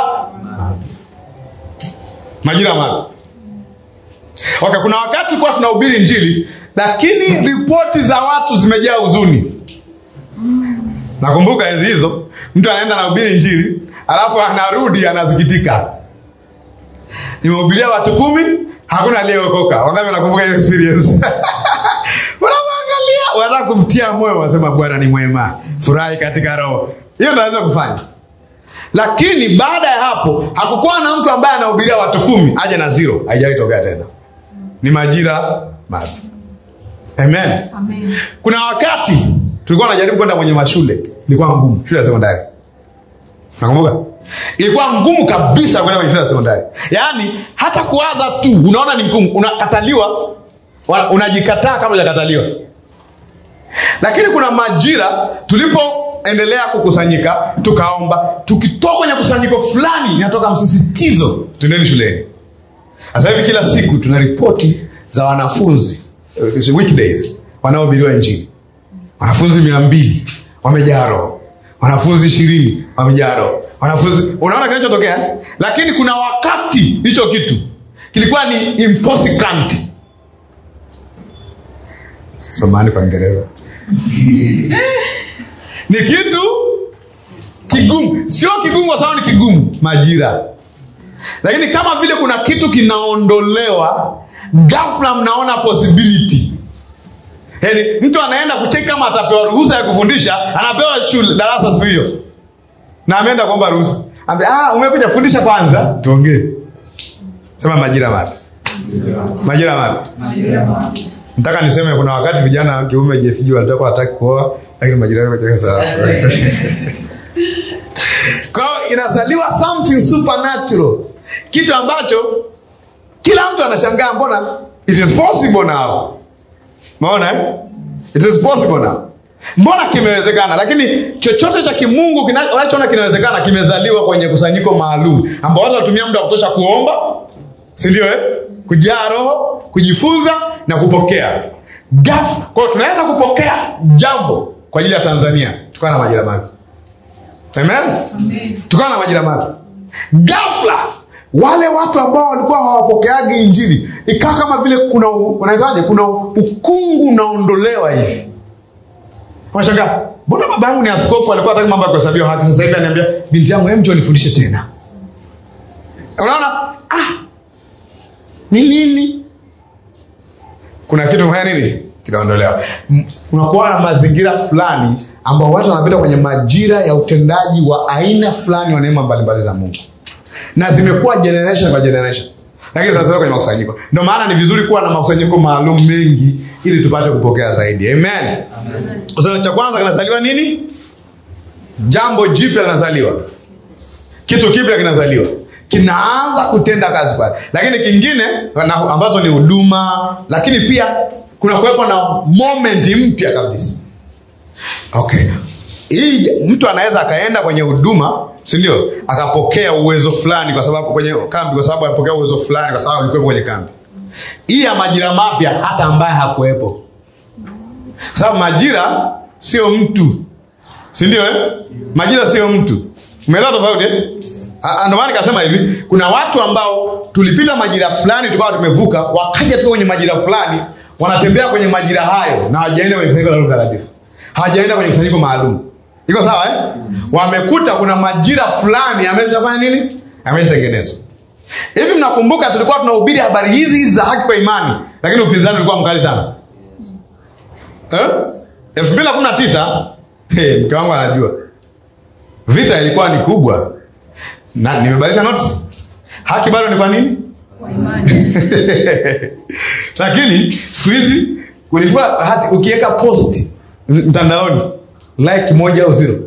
majira mapya okay, kuna wakati kuwa tunahubiri njili lakini ripoti za watu zimejaa huzuni nakumbuka enzi hizo mtu anaenda anahubiri njili alafu anarudi anasikitika nimehubiria watu kumi hakuna aliyeokoka wangapi wanakumbuka hiyo experience wanamwangalia wanataka kumtia moyo wanasema bwana ni mwema furahi katika roho hiyo naweza kufanya lakini baada ya hapo hakukuwa na mtu ambaye anahubiria watu kumi aje na zero haijawahi tokea tena ni majira mapya amen Amen. kuna wakati tulikuwa najaribu kwenda kwenye mashule ilikuwa ngumu shule ya sekondari nakumbuka ilikuwa ngumu kabisa kwenda kwenye shule ya sekondari yaani hata kuwaza tu unaona ni ngumu unakataliwa wa- unajikataa kabla hujakataliwa lakini kuna majira tulipoendelea kukusanyika tukaomba tukitoka kwenye kusanyiko fulani inatoka msisitizo tuendeni shuleni sasa hivi kila siku tuna ripoti za wanafunzi eh, weekdays wanaohubiriwa injili wanafunzi mia mbili wamejaa roho wanafunzi ishirini wamejaa roho wanafunzi unaona kinachotokea eh? lakini kuna wakati hicho kitu kilikuwa ni impossible samani kwa Kiingereza ni kitu kigumu sio kigumu kwa sababu ni kigumu majira lakini kama vile kuna kitu kinaondolewa ghafla mnaona possibility yaani mtu anaenda kucheki kama atapewa ruhusa ya kufundisha anapewa shule darasa siku hiyo na ameenda kuomba ruhusa Ambe, ah, umekuja fundisha kwanza tuongee sema majira mapya majira mapya nataka niseme kuna wakati vijana wa kiume jefiji walitoka wataki kuoa lakini majirani wacheka sawa kwa hiyo inazaliwa something supernatural kitu ambacho kila mtu anashangaa mbona it is possible now maona eh? it is possible now mbona kimewezekana lakini chochote cha kimungu kina- unachoona kinawezekana kimezaliwa kwenye kusanyiko maalum ambao watu wanatumia muda wa kutosha kuomba sindio eh? kujaa roho kujifunza na kupokea ghafla kwao tunaweza kupokea jambo kwa ajili ya tanzania tukawa na majira mapya amen tukawa na majira mapya ghafla wale watu ambao walikuwa hawapokeagi injili ikawa kama vile kuna unaitaje kuna ukungu unaondolewa hivi Unashangaa, mbona baba yangu ni askofu alikuwa hataki mambo ya kuhesabiwa haki sasa hivi aniambia binti yangu hem njoo nifundishe tena unaona ah ni nini kuna kitu kufanya nini kinaondolewa M- unakuwa na mazingira fulani ambao watu wanapita kwenye majira ya utendaji wa aina fulani wa neema mbalimbali za mungu na zimekuwa generation kwa generation lakini sasa kwenye makusanyiko ndio maana ni vizuri kuwa na makusanyiko maalum mengi ili tupate kupokea zaidi amen sasa cha kwanza kinazaliwa nini jambo jipya linazaliwa kitu kipya kinazaliwa kinaanza kutenda kazi pale lakini kingine na, ambazo ni huduma lakini pia kuna kuwepo na moment mpya kabisa okay hii mtu anaweza akaenda kwenye huduma si ndio akapokea uwezo fulani kwa sababu kwenye kambi kwa sababu alipokea uwezo fulani kwa sababu alikuwepo kwenye kambi hii ya majira mapya hata ambaye hakuwepo kwa sababu majira sio mtu si ndio eh? majira sio mtu umeelewa tofauti eh? Ah, ndio maana nikasema hivi kuna watu ambao tulipita majira fulani tukawa tumevuka wakaja tuka kwenye majira fulani wanatembea kwenye majira hayo na hawajaenda kwenye kusanyiko la Roho Mtakatifu hawajaenda kwenye kusanyiko maalum iko sawa eh? wamekuta kuna majira fulani ameshafanya nini ameshatengenezwa hivi mnakumbuka tulikuwa tunahubiri habari hizi hizi za haki kwa imani lakini upinzani ulikuwa mkali sana eh? elfu mbili na kumi na tisa hey, mke wangu anajua vita ilikuwa ni kubwa na nimebadilisha notes haki bado ni kwa nini lakini siku hizi kulikuwa hati ukiweka post m- mtandaoni like moja au zero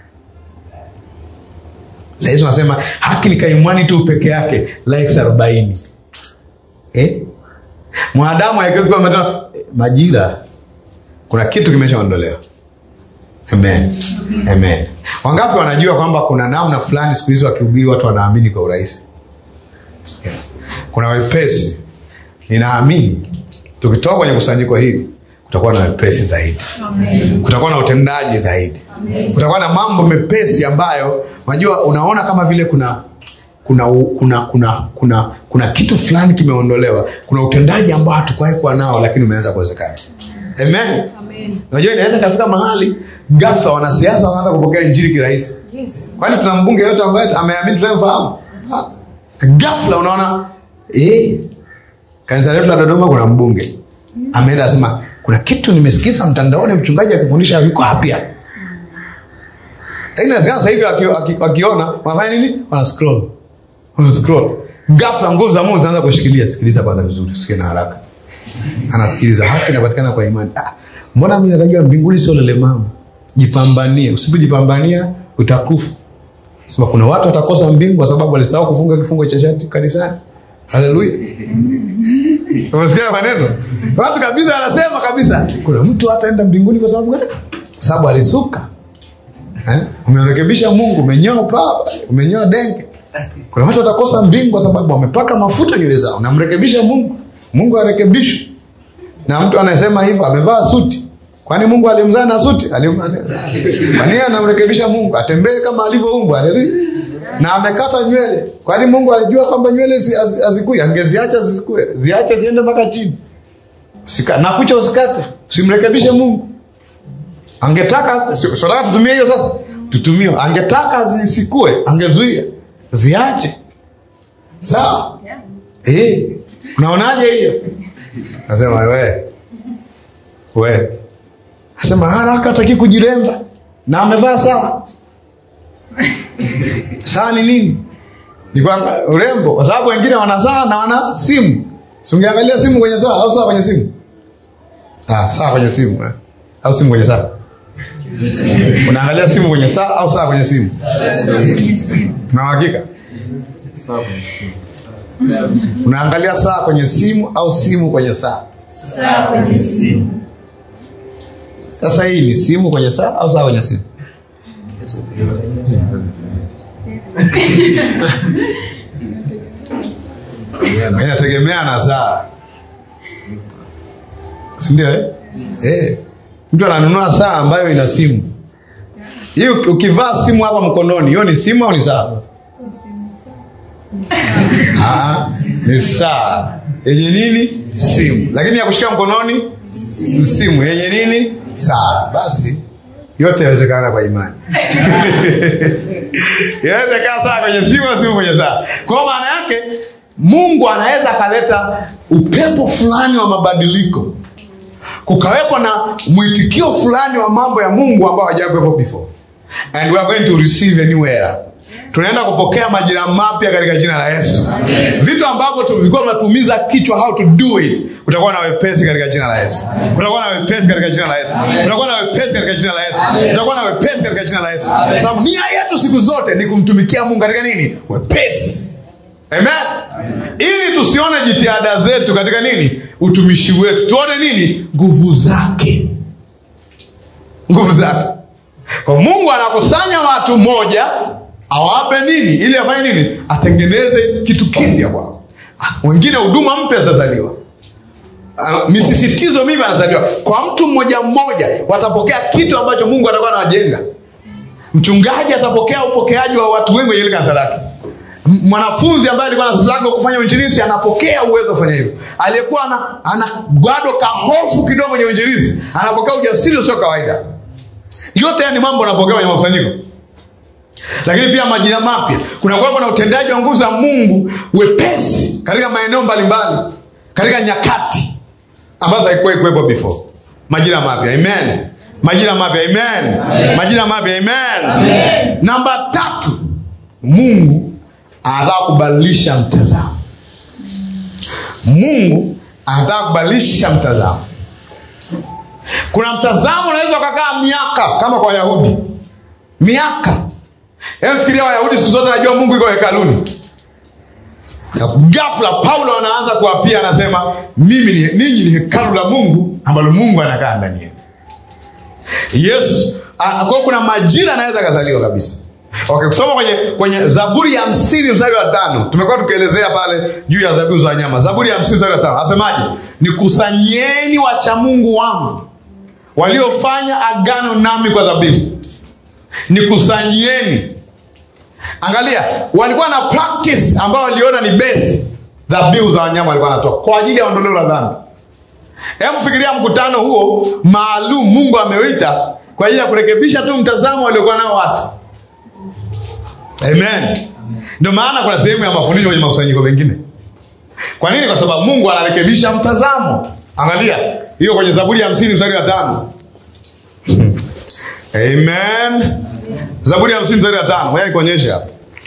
sahizi unasema haki ni kaimwani tu peke yake likes arobaini eh? mwanadamu akiwa ametoa majira kuna kitu kimeshaondolewa amen amen wangapi wanajua kwamba kuna namna fulani siku hizi wakihubiri watu wanaamini kwa urahisi yeah. kuna wepesi ninaamini tukitoka kwenye kusanyiko hili kutakuwa na wepesi zaidi kutakuwa na utendaji zaidi kutakuwa na mambo mepesi ambayo unajua unaona kama vile kuna kuna kuna kuna kuna kuna kitu fulani kimeondolewa kuna utendaji ambao hatukuwahi kuwa nao lakini umeanza kuwezekana amen unajua inaweza kafika mahali ghafla wanasiasa wanaanza kupokea injili kirahisi kwani tuna mbunge yote ambaye ameamini tunayemfahamu Ha. ghafla unaona eh, kanisa letu la dodoma kuna mbunge ameenda asema kuna kitu nimesikiza mtandaoni mchungaji akifundisha viko apya lakini inawezekana sasa hivi waki- waki- wakiona wanafanya nini wana scroll wana scroll ghafla nguvu za mungu zinaanza kushikilia sikiliza kwanza vizuri usikie na haraka anasikiliza haki inapatikana kwa imani ah, mbona mimi najua mbinguni sio lele mama jipambanie usipojipambania utakufa sema kuna watu watakosa mbingu kwa sababu walisahau kufunga kifungo cha shati kanisani haleluya umesikia maneno watu kabisa wanasema kabisa kuna mtu hataenda mbinguni kwa sababu gani kwa sababu alisuka eh? umerekebisha mungu umenyoa paa umenyoa denge kuna watu watakosa mbingu kwa sababu wamepaka mafuta nywele zao namrekebisha mungu mungu arekebishwe na mtu anayesema hivyo amevaa suti kwani mungu alimzaa na suti Alim- kwani yeye anamrekebisha mungu atembee kama alivyoumbwa haleluya na amekata nywele kwani mungu alijua kwamba nywele zi- hazi- hazikui angeziacha zisikue ziache ziende mpaka chini Sika, na kucha usikate usimrekebishe mungu angetaka si- si nataka tutumie hiyo sasa tutumie angetaka zisikue angezuia ziache sawa Eh, unaonaje hiyo nasema we we asema haraka ataki kujiremba na amevaa saa saa ni nini ni kwamba urembo kwa sababu wengine wana saa na wana simu si ungeangalia simu kwenye saa au saa kwenye simu ah, saa kwenye simu eh. au simu kwenye saa unaangalia simu kwenye saa au saa kwenye simu na uhakika unaangalia saa kwenye simu au simu kwenye saa sasa hii ni simu kwenye saa au saa kwenye simu inategemea na saa sindio eh? Eh. mtu ananunua saa ambayo ina simu hii uki- ukivaa simu hapa mkononi hiyo ni simu au ni saa Ah, ni saa yenye nini simu lakini ya kushika mkononi ni simu yenye nini saa basi yote yawezekana kwa imani inawezekana saa kwenye simu au simu kwenye saa kwa maana yake mungu anaweza akaleta upepo fulani wa mabadiliko kukawepo na mwitikio fulani wa mambo ya mungu ambao hajakuwepo before and we are going to receive a new era tunaenda kupokea majira mapya katika jina la yesu vitu ambavyo tulikuwa tunatumiza kichwa how to do it utakuwa na wepesi katika jina la yesu utakuwa na wepesi katika jina la yesu utakuwa na wepesi katika jina la yesu utakuwa na wepesi katika jina la yesu Kwa sababu nia yetu siku zote ni kumtumikia mungu katika nini wepesi Amen. Ili tusione jitihada zetu katika nini, utumishi wetu, tuone nini, nguvu zake, nguvu zake. Kwa Mungu anakusanya watu moja, awape nini, ili afanye nini, atengeneze kitu kipya kwao. Wengine huduma mpya zitazaliwa uh, misisitizo mimi anazaliwa kwa mtu mmoja mmoja, watapokea kitu ambacho Mungu atakuwa anawajenga. Mchungaji atapokea upokeaji wa watu wengi kwenye ile kanisa lake. M- Mwanafunzi ambaye alikuwa na sasa kufanya uinjilisti anapokea uwezo wa kufanya hivyo. Aliyekuwa ana, ana bado kahofu kidogo kwenye uinjilisti anapokea ujasiri usio kawaida. Yote haya ni mambo anapokea kwenye makusanyiko lakini pia majina mapya kuna kuwepo na utendaji wa nguvu za mungu wepesi katika maeneo mbalimbali katika nyakati ambazo haikuwahi kuwepo before majina mapya amen majina mapya amen, majina mapya amen, namba tatu mungu anataka kubadilisha mtazamo mungu anataka kubadilisha mtazamo kuna mtazamo unaweza ukakaa miaka kama kwa wayahudi miaka Hebu fikiria Wayahudi siku zote najua Mungu iko hekaluni. Ghafla Paulo anaanza kuapia, anasema mimi ni ninyi ni hekalu la Mungu ambalo Mungu anakaa ndani yenu. Yesu a- kwa kuna majira anaweza akazaliwa kabisa. Okay, kusoma kwenye kwenye Zaburi ya hamsini mstari wa tano tumekuwa tukielezea pale juu ya dhabihu za wanyama. Zaburi ya hamsini mstari wa tano asemaje? Nikusanyeni wacha Mungu wangu waliofanya agano nami kwa dhabihu nikusanyieni. Angalia, walikuwa na practice ambao waliona ni best, dhabihu za wanyama walikuwa wanatoa kwa ajili ya ondoleo la dhambi. Hebu fikiria mkutano huo maalum Mungu ameuita kwa ajili ya kurekebisha tu mtazamo waliokuwa nao watu. Amen. Ndio maana kuna sehemu ya mafundisho kwenye makusanyiko mengine. Kwa nini? Kwa sababu Mungu anarekebisha mtazamo. Angalia hiyo kwenye Zaburi ya hamsini mstari wa tano. Amen. Zaburi ya hamsini mstari wa tano. Ngoja nikuonyeshe hapa.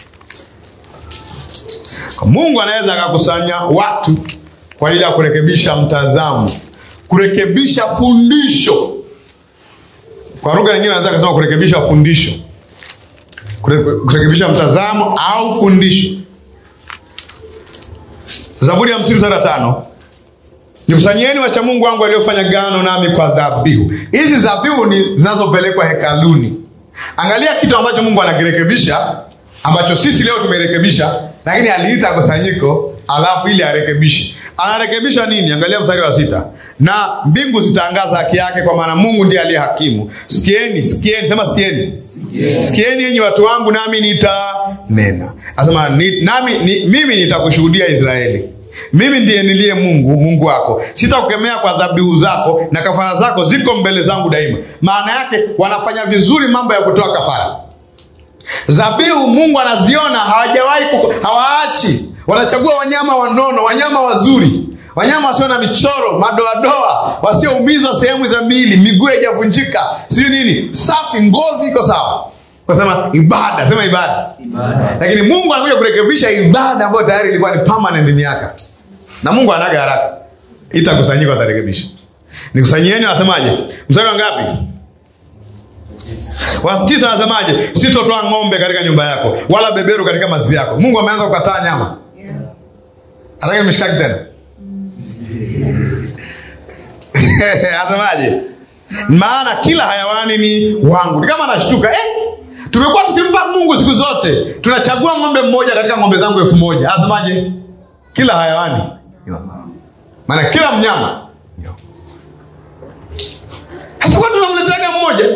Kwa Mungu anaweza akakusanya watu kwa ajili ya kurekebisha mtazamo, kurekebisha fundisho. Kwa lugha nyingine anaweza kusema kurekebisha fundisho, Kure- kurekebisha mtazamo au fundisho. Zaburi ya hamsini mstari wa tano. Nikusanyieni wacha Mungu wangu waliofanya gano nami kwa dhabihu. Hizi dhabihu ni zinazopelekwa hekaluni. Angalia kitu ambacho Mungu anakirekebisha ambacho sisi leo tumerekebisha, lakini aliita kusanyiko alafu ili arekebishe. Anarekebisha nini? Angalia mstari wa sita. Na mbingu zitangaza haki yake, kwa maana Mungu ndiye aliye hakimu. Sikieni, sikieni, sema sikieni, sikieni enyi watu wangu, nami nitanena. Asema ni, nami ni, mimi nitakushuhudia Israeli mimi ndiye niliye Mungu, Mungu wako. Sitakukemea kwa dhabihu zako na kafara zako ziko mbele zangu daima. Maana yake wanafanya vizuri mambo ya kutoa kafara. Dhabihu Mungu anaziona, hawajawahi kuko- hawaachi. Wanachagua wanyama wanono, wanyama wazuri, wanyama wasio na michoro, madoadoa, wasioumizwa sehemu za miili, miguu haijavunjika, sijui nini, safi, ngozi iko sawa. Kasema ibada, sema ibada Ibada. lakini mungu anakuja kurekebisha ibada ambayo tayari ilikuwa ni permanent miaka na mungu anaga haraka itakusanyika atarekebisha nikusanyieni anasemaje mstari wa ngapi wa tisa anasemaje sitotoa ng'ombe katika nyumba yako wala beberu katika mazizi yako mungu ameanza kukataa nyama atake mishikaki tena anasemaje maana kila hayawani ni wangu ni kama anashtuka eh, tumekuwa tukimpa mungu siku zote tunachagua ng'ombe mmoja katika ng'ombe zangu elfu moja anasemaje kila hayawani ni wangu. maana kila mnyama ni wangu. hatakuwa tunamletaga mmoja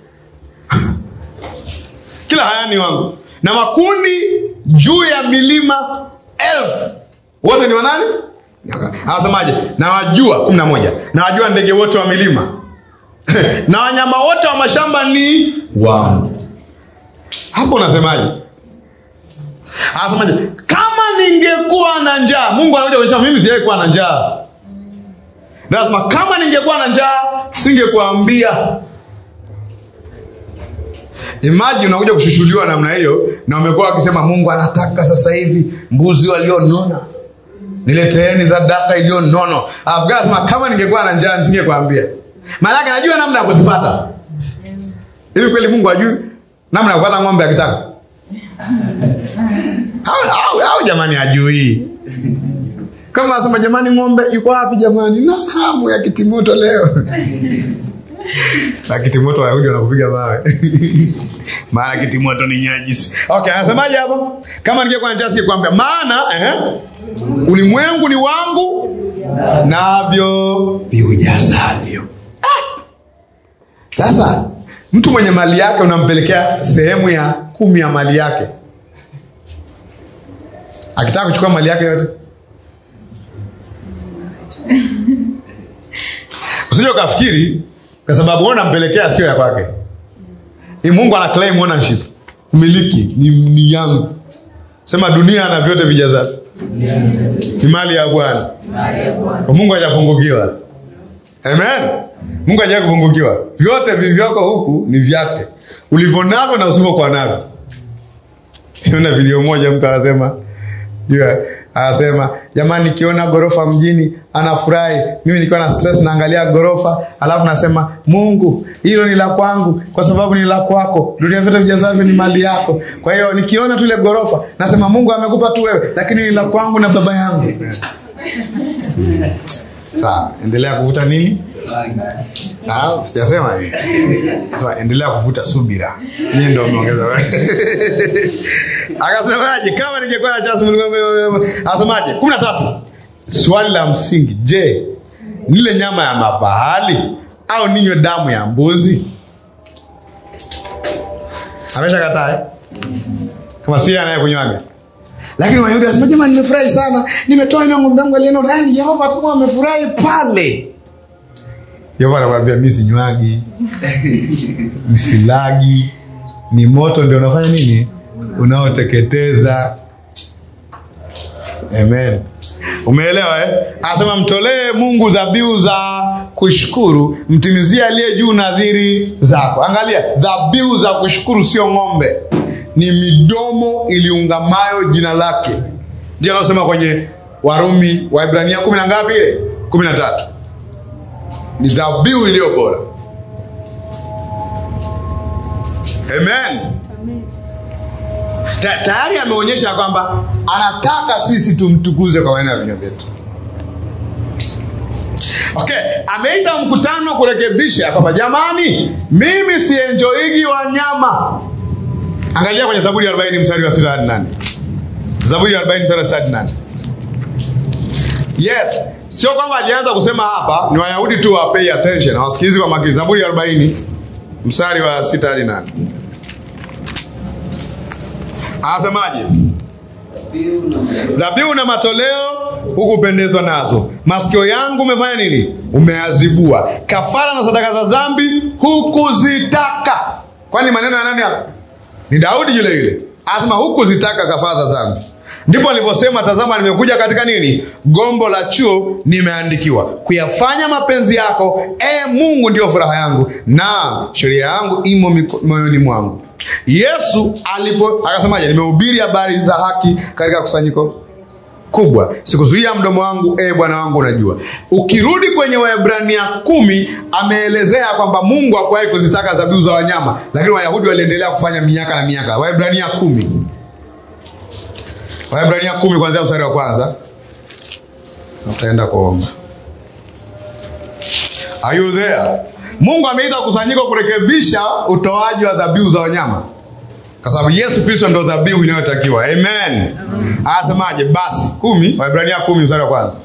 kila hayani wangu na makundi juu ya milima elfu wote ni wanani anasemaje nawajua kumi na moja nawajua ndege wote wa milima na wanyama wote wa mashamba ni wangu hapo unasemaje anasemaje kama ningekuwa na njaa mungu anakuja kuonyesha mimi sijawahi kuwa na njaa nasema kama ningekuwa na njaa singekuambia Imagine unakuja kushushuliwa namna hiyo na umekuwa wakisema Mungu anataka sasa hivi mbuzi walionona, nileteeni sadaka iliyonono. Alafu God anasema kama ningekuwa na njaa nisingekwambia. Maana yake najua namna ya kuzipata. Hivi kweli Mungu ajui namna ya kupata ng'ombe akitaka? au, au, au jamani hajui kama asema jamani ng'ombe yuko wapi jamani na hamu ya kitimoto leo na kitimoto wayahudi wanakupiga mawe maana kitimoto ni nyajisi okay anasemaje hapo kama ningekuwa na chance kuambia maana eh, ulimwengu ni wangu navyo viujazavyo Ah! sasa mtu mwenye mali yake unampelekea sehemu ya kumi ya mali yake akitaka kuchukua mali yake yote usije ukafikiri kwa sababu wewe unampelekea sio ya kwake Hii mungu ana claim ownership umiliki ni, ni yangu sema dunia na vyote vijazavyo ni mali ya bwana kwa mungu hajapungukiwa amen mungu haja kupungukiwa vyote vivyoko huku ni vyake ulivyonavyo na usivyokuwa navyo Niona video moja mtu anasema jua anasema jamani nikiona gorofa mjini anafurahi mimi nikiwa na stress naangalia gorofa alafu nasema mungu hilo ni la kwangu kwa sababu ni la kwako dunia vyote vijazavyo ni mali yako kwa hiyo nikiona tu ile gorofa nasema mungu amekupa tu wewe lakini ni la kwangu na baba yangu sawa endelea kuvuta nini Ah, sijasema hivi Sasa endelea kuvuta subira nyie ndo mmeongeza akasemaje kama ningekuwa na chance mlimwengu- asemaje kumi na tatu swali la msingi je nile nyama ya mafahali au ninywe damu ya mbuzi amesha kataa eh? kama si anayekunywaga lakini wayahudi wasema jamani nimefurahi sana nimetoa ina ng'ombe yangu alieno yani yehova atakuwa amefurahi pale yehova anakwambia mi sinywagi msilagi ni moto ndio unafanya nini unaoteketeza amen umeelewa eh? anasema mtolee mungu dhabihu za kushukuru mtimizie aliye juu nadhiri zako angalia dhabihu za kushukuru sio ng'ombe ni midomo iliungamayo jina lake ndio anaosema kwenye warumi waibrania kumi na ngapi ile kumi na tatu ni dhabihu iliyo bora amen Ta- tayari ameonyesha kwamba anataka sisi tumtukuze kwa maneno ya vinywa vyetu okay ameita mkutano kurekebisha kwamba jamani mimi sienjoigi wanyama angalia kwenye zaburi ya 40 mstari wa 6 hadi 8 zaburi ya 40 mstari wa 6 hadi 8 yes sio kwamba alianza kusema hapa ni wayahudi tu wa pay attention hawasikilizi kwa makini zaburi ya 40 mstari wa 6 hadi 8 anasemaje dhabihu na matoleo hukupendezwa nazo masikio yangu umefanya nini umeazibua kafara na sadaka za dhambi hukuzitaka kwani maneno ya nani hapa ni daudi yule yule anasema hukuzitaka kafara za dhambi ndipo alivyosema tazama nimekuja katika nini gombo la chuo nimeandikiwa kuyafanya mapenzi yako e mungu ndio furaha yangu na sheria yangu imo miko- moyoni mwangu yesu alipo akasemaje nimehubiri habari za haki katika kusanyiko kubwa sikuzuia mdomo wangu e bwana wangu unajua ukirudi kwenye waebrania kumi ameelezea kwamba mungu hakuwahi kuzitaka dhabihu za wanyama lakini wayahudi waliendelea kufanya miaka na miaka waebrania kumi waebrania kumi kuanzia mstari wa kwanza Na tutaenda kuomba Are you there? mungu ameita kusanyiko kurekebisha utoaji wa dhabihu za wanyama kwa sababu yesu kristo ndo dhabihu inayotakiwa amen anasemaje basi kumi waibrania kumi mstari wa kwanza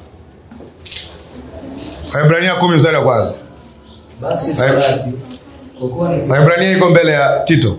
waibrania kumi mstari wa kwanza basi torati kwa kuwa ni waibrania iko mbele ya tito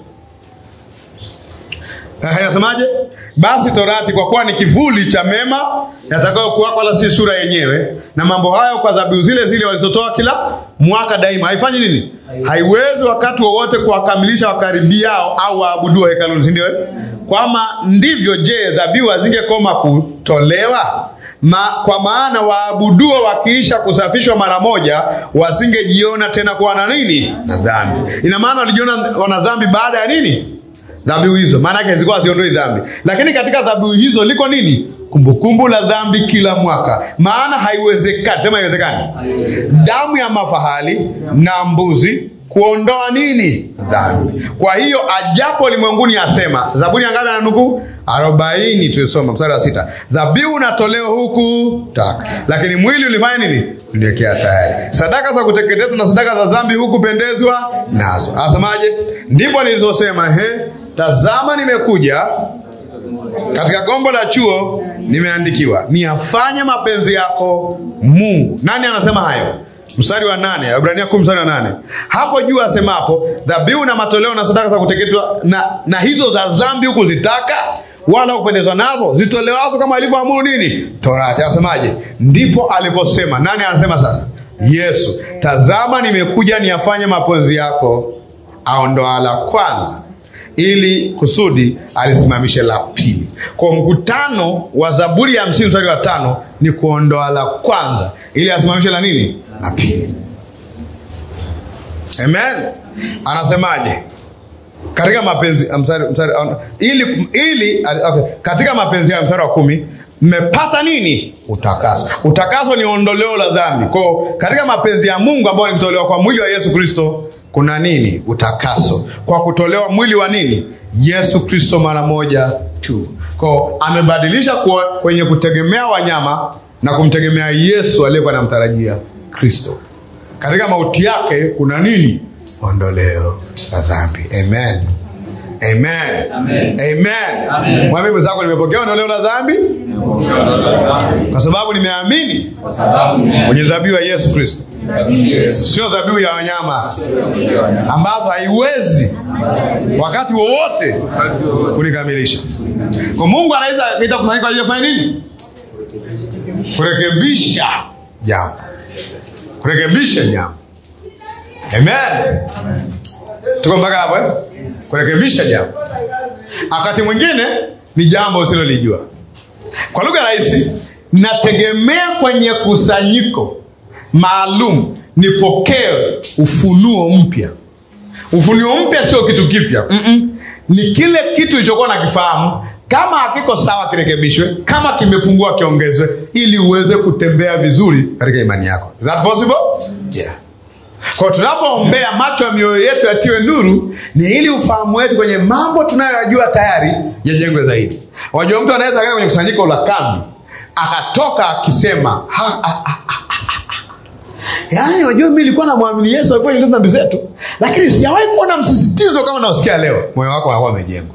Eh, Anasemaje? Basi torati kwa kuwa ni kivuli cha mema yatakayokuwako, wala si sura yenyewe, na mambo hayo kwa dhabihu zile zile walizotoa kila mwaka daima, haifanyi nini? Haiwezi wakati wowote kuwakamilisha wakaribiao au waabuduo hekaluni, si ndio? eh? Kwama ndivyo, je, dhabihu hazingekoma kutolewa? Ma, kwa maana waabuduo wakiisha kusafishwa mara moja wasingejiona tena kuwa na nini na dhambi. Ina maana walijiona wana dhambi baada ya nini? dhabihu hizo maana yake zilikuwa haziondoi dhambi lakini katika dhabihu hizo liko nini kumbukumbu la dhambi kila mwaka maana haiwezekani sema haiwezekani damu ya mafahali na mbuzi kuondoa nini dhambi kwa hiyo ajapo ulimwenguni asema zaburi ya ngapi ananukuu arobaini tulisoma mstari wa sita dhabihu unatolewa huku taka lakini mwili ulifanya nini uliwekea tayari sadaka za kuteketezwa na sadaka za dhambi hukupendezwa nazo asemaje ndipo nilizosema he tazama nimekuja katika gombo la chuo nimeandikiwa niafanye mapenzi yako mungu nani anasema hayo mstari wa nane ibrania kumi mstari wa nane hapo juu asemapo dhabihu na matoleo na sadaka za kuteketwa na, na hizo za dhambi huku zitaka wala kupendezwa nazo zitolewazo kama ilivyoamuru nini torati asemaje ndipo aliposema nani anasema sasa yesu tazama nimekuja niyafanye mapenzi yako aondoa la kwanza ili kusudi alisimamishe la pili kwa mkutano wa zaburi ya hamsini mstari wa tano ni kuondoa la kwanza ili asimamishe la nini la pili amen anasemaje katika mapenzi mstari, mstari, ili, ili okay. katika mapenzi ya mstari wa kumi mmepata nini utakaso utakaso ni ondoleo la dhambi kwao katika mapenzi ya mungu ambayo ni kutolewa kwa mwili wa yesu kristo kuna nini utakaso kwa kutolewa mwili wa nini yesu kristo mara moja tu kwao amebadilisha kwa, kwenye kutegemea wanyama na kumtegemea yesu aliyekuwa anamtarajia kristo katika mauti yake kuna nini ondoleo la dhambi amen amen Amen. amen Amen. mwambie mwenzako nimepokea ondoleo la dhambi kwa sababu nimeamini Kwa sababu ni kwenye dhabihu ya yesu kristo Yesu. sio dhabihu ya wanyama ambazo haiwezi wakati wowote kulikamilisha kwa mungu anaweza ita kusanyika ajili ya kufanya nini kurekebisha jambo kurekebisha jambo amen tuko mpaka hapo eh? kurekebisha jambo wakati mwingine ni jambo usilolijua kwa lugha rahisi nategemea kwenye kusanyiko maalum nipokee ufunuo mpya ufunuo mpya sio kitu kipya Mm-mm. ni kile kitu ilichokuwa nakifahamu kama hakiko sawa kirekebishwe kama kimepungua kiongezwe ili uweze kutembea vizuri katika imani yako Is that possible? Yeah. kwa tunapoombea macho ya mioyo yetu yatiwe nuru ni ili ufahamu wetu kwenye mambo tunayoyajua tayari yajengwe zaidi wajua mtu anaweza kaenda kwenye kusanyiko la kambi akatoka akisema ha, ha, ha, ha, ha, ha. yaani wajua mi nilikuwa namwamini yesu alikuwa nyeleza dhambi zetu lakini sijawahi kuona msisitizo kama naosikia leo moyo wako anakuwa amejengwa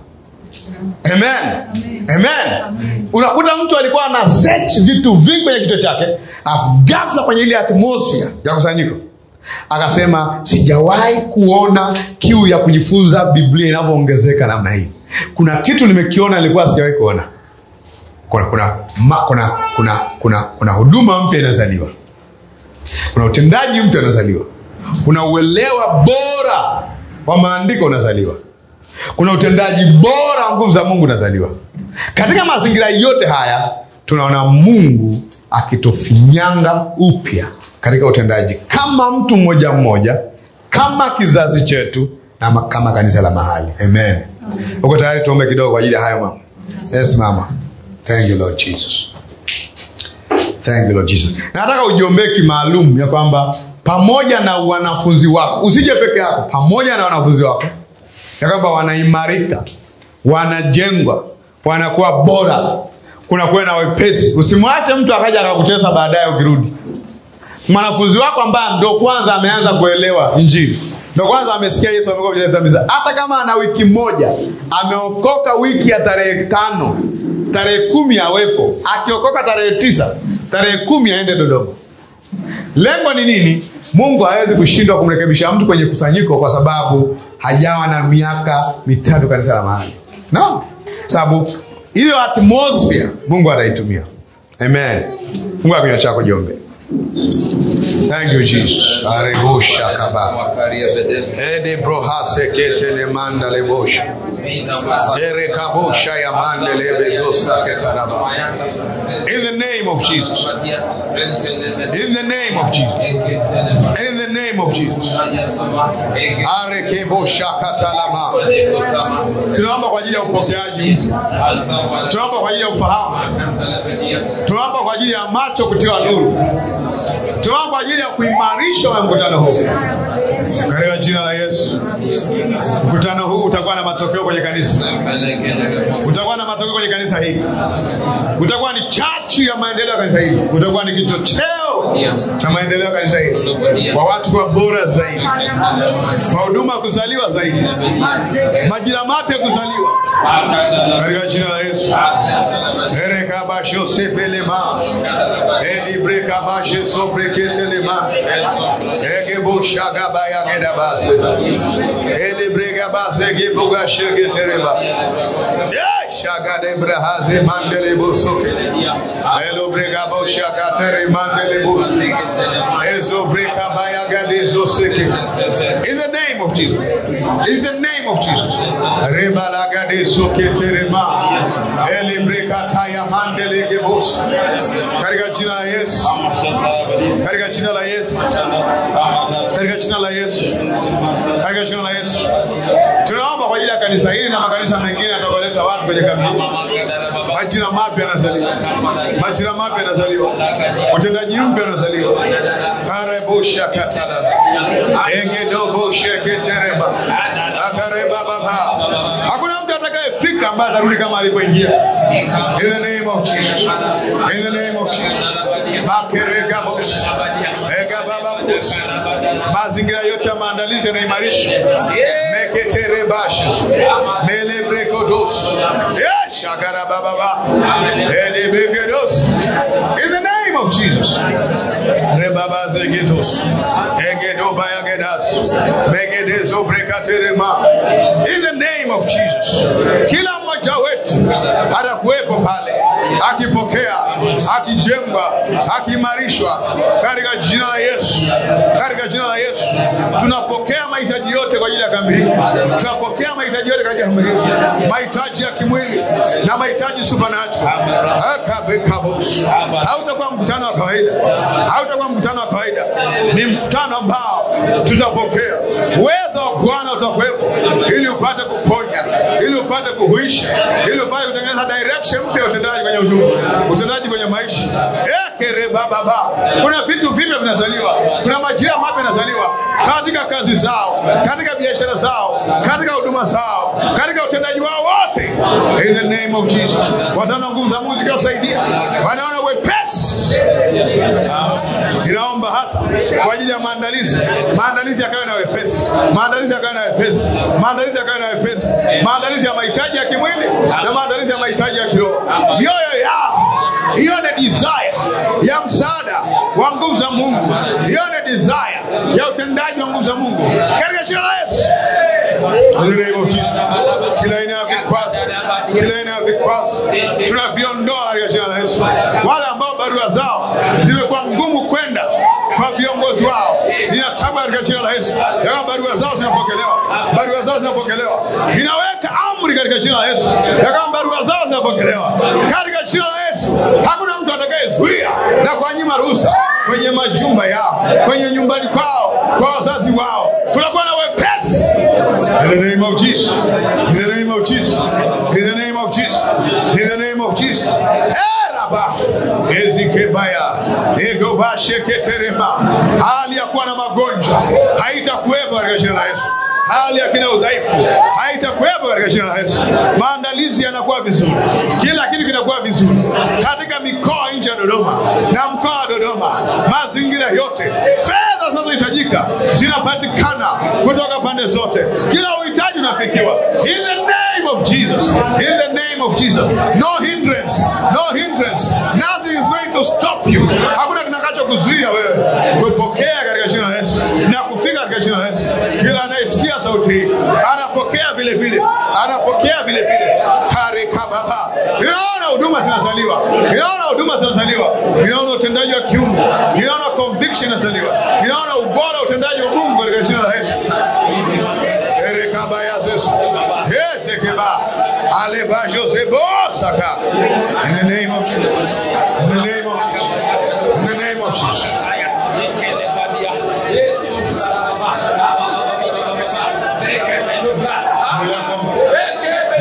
amen amen unakuta mtu alikuwa ana search vitu vingi kwenye kichwa chake afu ghafla kwenye ile atmosphere ya kusanyiko akasema sijawahi kuona kiu ya kujifunza biblia inavyoongezeka namna hii kuna kitu nimekiona nilikuwa sijawahi kuona kuna kuna, ma, kuna, kuna, kuna, kuna huduma mpya inazaliwa kuna utendaji mpya unazaliwa kuna uelewa bora wa maandiko unazaliwa kuna utendaji bora wa nguvu za mungu unazaliwa katika mazingira yote haya tunaona mungu akitufinyanga upya katika utendaji kama mtu mmoja mmoja kama kizazi chetu na ma- kama kanisa la mahali amen uko tayari tuombe kidogo kwa ajili ya hayo mama yes mama thank you lord jesus Thank you Lord Jesus. Nataka ujiombee kimaalum ya kwamba pamoja na wanafunzi wako, usije peke yako, pamoja na wanafunzi wako, ya kwamba wanaimarika, wanajengwa, wanakuwa bora, kunakuwa na wepesi. Usimwache mtu akaja akakutesa baadaye ukirudi. Mwanafunzi wako ambaye ndo kwanza ameanza kuelewa Injili, ndo kwanza amesikia Yesu amekuwa mwenye dhambi zake, hata kama ana wiki moja, ameokoka wiki ya tarehe tano, tarehe kumi awepo, akiokoka tarehe tisa, tarehe kumi aende Dodoma. Lengo ni nini? Mungu hawezi kushindwa kumrekebisha mtu kwenye kusanyiko kwa sababu hajawa na miaka mitatu kanisa la mahali, no, sababu hiyo atmosphere Mungu ataitumia. Amen. Fungua kinywa chako, jiombe. Thank you Jesus. Arebosha kaba. Ede brohase ketele manda lebosha. Ere kabosha ya mande lebezosa ketanaba. In the name of Jesus. In the name of Jesus. In the name of Jesus. Are kebosha katalama. tunaomba kwa ajili ya upokeaji tunaomba kwa ajili ya ufahamu tunaomba kwa ajili ya macho kutiwa nuru tunaomba kwa ajili ya kuimarishwa na mkutano huu katika jina la yesu mkutano huu utakuwa na matokeo kwenye kanisa utakuwa na matokeo kwenye kanisa hili utakuwa ni chachu ya maendeleo ya kanisa hili utakuwa ni kichocheo cha maendeleo ya kanisa hili kwa watu kuwa bora zaidi kwa huduma kuzaliwa zaidi majira mapya kuzaliwa katika jina la yesu erekabashosepelema elibrekabashe sopreketelema egeboshagabayagedabase elibregabasegebugashegetereba shagadebrahaze mandelebusoke elobregaboshakatere mandelebu ezobrekabaya-gadezoseke in the name of jesus in the name of jesus rebalagadesoketerema elibrekataya mandelegebos katika jina la yesu katika jina la yesu katika jina la yesu katika jina la yesu tunaomba kwa ajili ya kanisa hili na makanisa mengine yatakoleta watu kwenye kambi majina mapya yanazaliwa majina mapya yanazaliwa utendaji mpya unazaliwa karebusha katala engedobosheketereba akareba baba hakuna mtu atakayefika ambaye atarudi kama alivyoingia in the name of jesus in the name of jesus makeregabos egabababos mazingira yote ya maandalizi yanaimarisha meketerebash melebrekodos shagarabababa elebegedos in the name of jesus rebabazegedos egedobayagedas megedezobrekatelema in the name of jesus kila mmoja wetu atakuwepo pale akipokea akijengwa akiimarishwa katika jina la yesu katika jina la yesu tunapokea mahitaji yote kwa ajili ya kambi hii tunapokea mahitaji yote kwa ajili ya kambi hii mahitaji ya kimwili na mahitaji supernatural Akabekabos. hautakuwa mkutano wa kawaida hautakuwa mkutano wa kawaida ni mkutano ambao tutapokea uwezo wa bwana utakuwepo ili upate kuponya ili upate kuhuisha ili upate kutengeneza direction mpya ya utendaji kwenye huduma utendaji kwenye maisha ekerebababa kuna vitu vipya vinazaliwa kuna majira mapya yanazaliwa katika kazi zao katika biashara zao katika huduma zao katika utendaji wao wote in the name of jesus wataona nguvu za mungu zikiwasaidia wanaona wepesi inaomba hata kwa ajili ya maandalizi maandalizi yakawe na wepesi maandalizi yakawe na wepesi maandalizi yakawe na wepesi maandalizi ya mahitaji ya kimwili na maandalizi ya mahitaji ya kiroho mioyo yao ione desire ya msaada wa nguvu za mungu ione desire ya utendaji wa nguvu za mungu katika jina la yesu In the name of Jesus. kila aina ya vikwazo kila aina ya vikwazo tunaviondoa katika jina la yesu wale ambao barua zao zimekuwa ngumu kwenda kwa viongozi wao zinataba katika jina la yesu ya kwamba barua zao zinapokelewa barua zao zinapokelewa inaweka amri katika jina la yesu ya kwamba barua zao zinapokelewa katika jina la yesu hakuna mtu atakayezuia na kuwanyima ruhusa kwenye majumba yao kwenye nyumbani kwao kwa wazazi wao kunakuwa na wepesi In the name of Jesus. In the name of Jesus. In the name of Jesus. In the name of Jesus. Eraba. Ezikebaya. Egobasheketerema. Hali ya kuwa na magonjwa haitakuwepo katika jina la Yesu. Hali ya kina udhaifu haitakuwepo katika jina la Yesu. Maandalizi yanakuwa vizuri, kila kitu kinakuwa vizuri katika mikoa nje ya Dodoma na mkoa wa Dodoma, mazingira yote, fedha zinazohitajika zinapatikana kutoka pande zote, kila uhitaji unafikiwa. In the name of Jesus, in the name of Jesus, no hindrance, no hindrance, nothing is going to stop you. Hakuna kitakachokuzuia wewe kupokea katika jina la Yesu na kufika katika jina la Yesu. Kila anayesikia sauti hii anapokea vile vile, anapokea vile vile. Karikababa, inaona huduma zinazaliwa, inaona huduma zinazaliwa, inaona utendaji wa kiungu, inaona conviction inazaliwa, inaona ubora wa utendaji wa Mungu katika jina la Yesu. Erekabaya Yesu. Yesekeba. Aleba Josebo Saka. In the name of Jesus. In the name of Jesus. In the name of Jesus.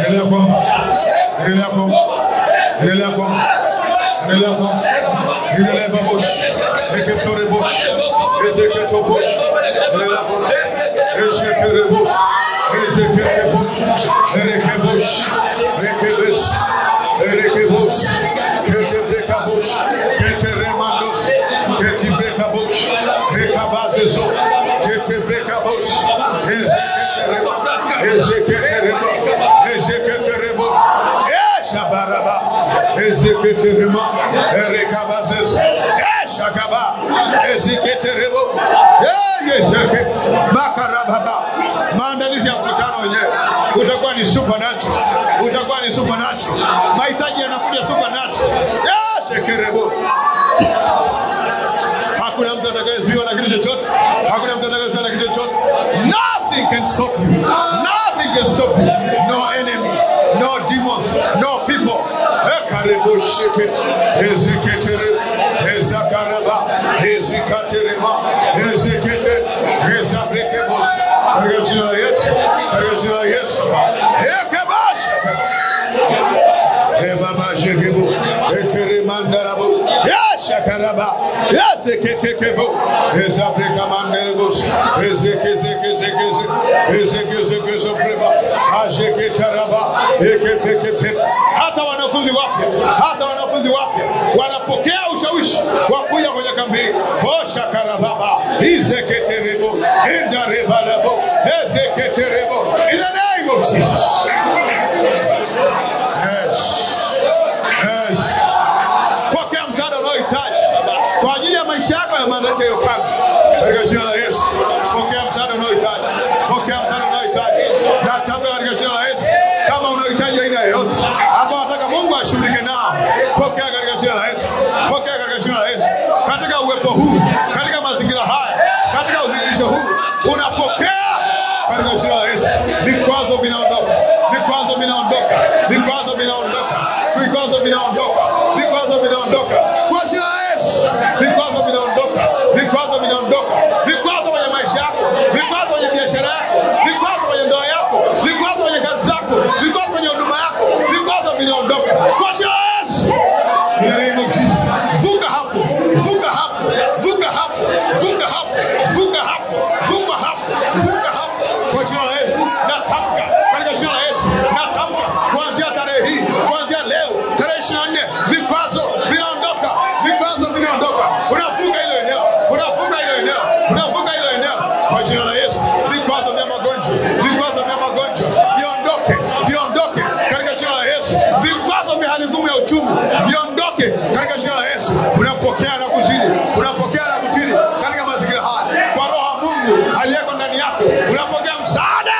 Endelea kuomba. Endelea kuomba. Endelea kuomba. Endelea kuomba. Endelea babush. Eketore bush. Ezeketo bush. Endelea kuomba. Ezekere bush. Ezekete bush. Ereke bush. Reke bush. Ereke bush. Kete breka bush. Kete remandos. Kete breka bush. Reka bazezo. Kete breka bush. Ezekete rema. Ezekete rema. Ezekete rema. Eshabaraba. Ezekete rema. Ereka bazezo. Eshakaba. Ezekete rema. Ezekete. Makarababa. Maandalizi ya mkutano wenyewe utakuwa ni supernatural, utakuwa ni supernatural. Mahitaji yanakuja supernatural. Eshekerebo. Hakuna mtu atakayeziwa na kitu chochote. Hakuna mtu atakayeziwa na kitu chochote. Nothing can stop you. Nothing can stop you. No enemy, no demons, no people. Ekarebo sheke. Ezeketere. Ezakaraba. Ezikaterema. Ezekete. Ezabrekebos. Katika jina la Yesu. Katika jina la Yesu. Ekebasha. Ebaba jegebo, etere mandarabo, yashakaraba, yazeketekebo, ezabreka manderebos, ezekezekezekeze, ezekezekezobreba, ajeketaraba, ekepekepe. Hata wanafunzi wapya, hata wanafunzi wapya wanapokea ushawishi wa kuja kwenye kambi hii. Oshakarababa, izeketerebo, endarebalabo, ezeketerebo. In the name of Jesus. Yes. Yes. Pokea msaada unaohitaji kwa ajili ya maisha yako na maandalizi ya hiyo kambi. Katika jina la Yesu. Pokea msaada unaohitaji. Pokea msaada unaohitaji. Natamka katika jina la Yesu. Kama unahitaji aina yoyote ambao nataka Mungu ashughulike nao, pokea katika jina la Yesu. Pokea katika jina la Yesu. Katika uwepo huu, katika mazingira haya, katika udhihirisho huu, unapokea katika jina la Yesu. Vikwazo vinaondoka, vikwazo vinaondoka, vikwazo vinaondoka, vikwazo vinaondoka, vikwazo vinaondoka kwa jina la Yesu. Vikwazo vinaondoka, vikwazo vinaondoka, vikwazo kwenye maisha yako, vikwazo kwenye biashara yako, vikwazo kwenye ndoa yako, vikwazo kwenye kazi zako, vikwazo kwenye huduma yako, vikwazo vinaondoka kwa jina la Yesu. In the name of Jesus. Vuka hapo, vuka hapo, vuka hapo, vuka hapo, vuka hapo, vuka hapo, vuka hapo kwa jina la Yesu. Natamka katika jina la Yesu, natamka kuanzia tarehe hii, kuanzia leo tarehe 24, vikwazo vinaondoka, vikwazo vinaondoka. Unafunga hilo eneo, unafunga hilo eneo, unafunga hilo eneo kwa jina la Yesu. Vikwazo vya magonjwa, vikwazo vya magonjwa viondoke, viondoke katika jina la Yesu. Vikwazo vya hali ngumu ya uchumi viondoke katika jina la Yesu. Unapokea na kuzidi, unapokea na kuzidi katika mazingira haya kwa Roho wa Mungu aliyeko ndani yako, unapokea msaada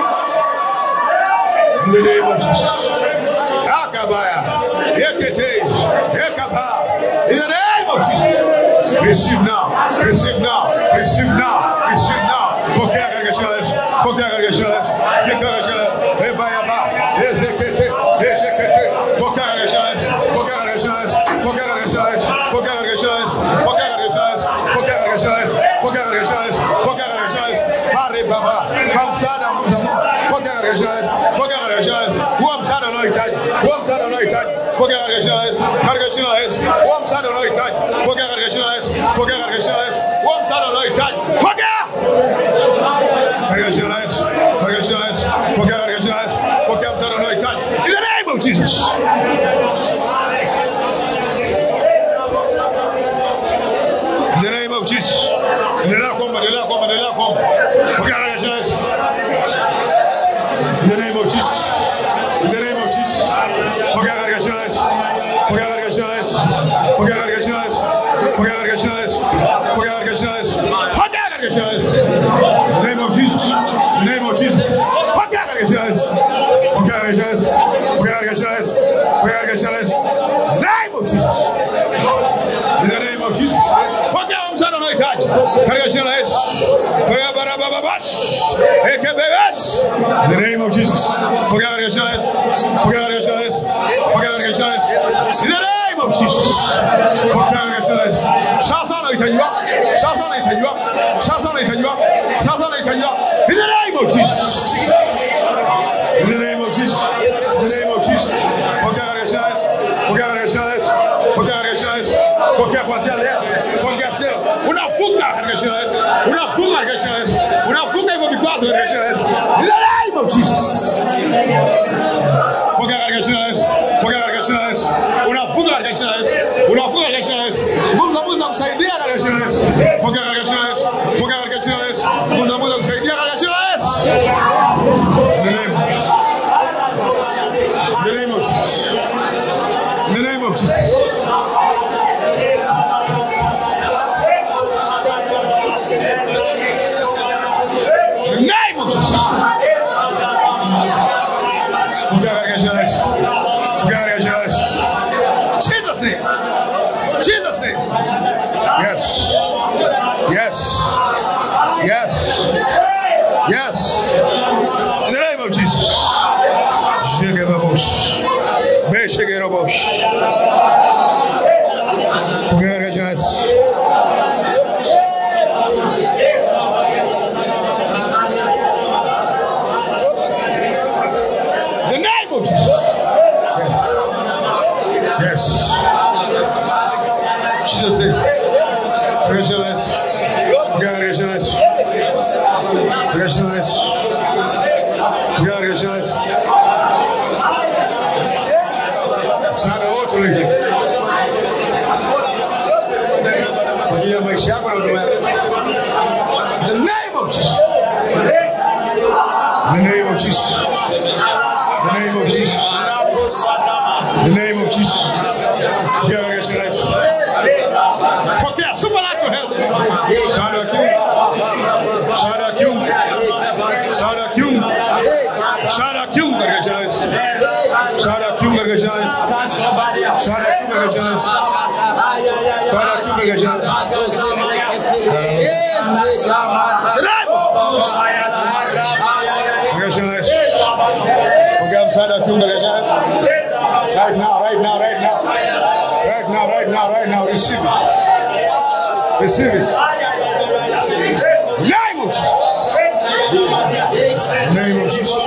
In the name of Jesus. Akabaya, Ekete, Ekaba. In the name of Jesus. Receive now, receive now, receive now, receive now. Pokea katika jina la Yesu. Pokea katika jina la Yesu. Pokea katika jina la Yesu. Ebayaba, Ezekete, Ezekete. Pokea katika jina la Yesu. Pokea katika jina la Yesu. Pokea katika jina la Yesu. Pokea katika jina la Yesu. Pokea katika jina la Yesu. Pokea katika jina la Yesu. Pokea katika jina la Yesu. Pokea katika jina la Yesu. Pare baba, kwa msaada wa Mungu. Pokea katika jina la Yesu. Pokea katika jina la Yesu. Huo msaada unaohitaji. Huo msaada unaohitaji. Pokea katika jina la Yesu. Katika jina la Yesu. Huo msaada unaohitaji. Pokea katika jina la Yesu. Pokea katika jina la Yesu. Huo msaada unaohitaji. Pokea. Katika jina la Yesu. Katika jina la Yesu. Pokea katika jina la Yesu. Pokea msaada unaohitaji. In the name of Jesus. In the name of Jesus. Endelea kuomba, endelea kuomba, endelea kuomba. Pokea katika jina la Yesu. In the name of Jesus. In the name of Jesus. Pokea katika jina la Yesu. Pokea katika jina la Yesu. Pokea katika jina la Yesu. Pokea katika jina la Yesu. Pokea katika jina la Yesu. Pokea katika jina la Yesu. In the name of Jesus. In the name of Jesus. Pokea katika jina la Yesu. Pokea katika jina la Yesu. Pokea katika jina la Yesu. Pokea katika jina la Yesu. In the name of Jesus. In the name of Jesus. Pokea msaada unaohitaji katika jina la Yesu. Pokea baraba babash. Ekebebesh. In the name of Jesus. Pokea katika jina la Yesu. Pokea katika jina la Yesu. Pokea katika jina la Yesu. In the name of Jesus. Pokea katika jina la Yesu. Sasa unahitaji wako. Sasa unahitaji wako. Sasa unahitaji wako. Sasa unahitaji wako. In the name of Jesus. In the name of Jesus. jina la Yesu. Pokea katika jina la Yesu. Unafunga katika jina la Yesu. Unafunga katika jina la Yesu. Nguvu za Mungu zinakusaidia katika jina la Yesu. Pokea katika jina la Yesu. Pokea katika jina la Yesu. Nguvu za Mungu zinakusaidia katika jina la Yesu. In the name of In the name of Jesus. In the name of Jesus. In the name of Jesus. Pokea katika jina la Yesu. Pokea katika jina la Yesu. Jesus name. Jesus name. Yes. Yes. Yes. Yes. In the name of Jesus. Shegebabosh. Beshegerobosh. Pokea katika jina la Yesu. The name of Jesus. Yes. Yes. Jesus is. Rejoice. God rejoice. Rejoice. God rejoice. Msaada wote ulete kwa ajili ya maisha yako na huduma yako. The name of Jesus. The name of Jesus. The name of Jesus. The name of Jesus. God rejoice. Pokea supernatural help. Msaada wa kiungu. Msaada wa kiungu. Msaada wa kiungu. Msaada wa kiungu katika jina la Yesu. Msaada wa kiungu katika jina la Yesu. Msaada wa kiungu katika jina la Yesu. Msaada wa kiungu katika jina la Yesu. The name of Jesus. Katika jina la Yesu. Pokea msaada wa kiungu katika jina la Yesu. Right now, right now, right now. Right now, right now, right now. Receive it. Receive it. Name of Jesus. Name of Jesus.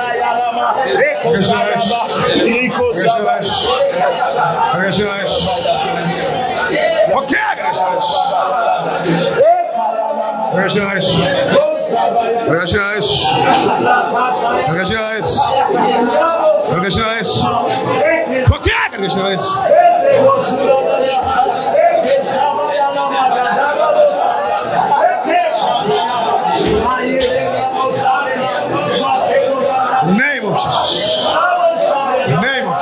Name of Jesus. Name of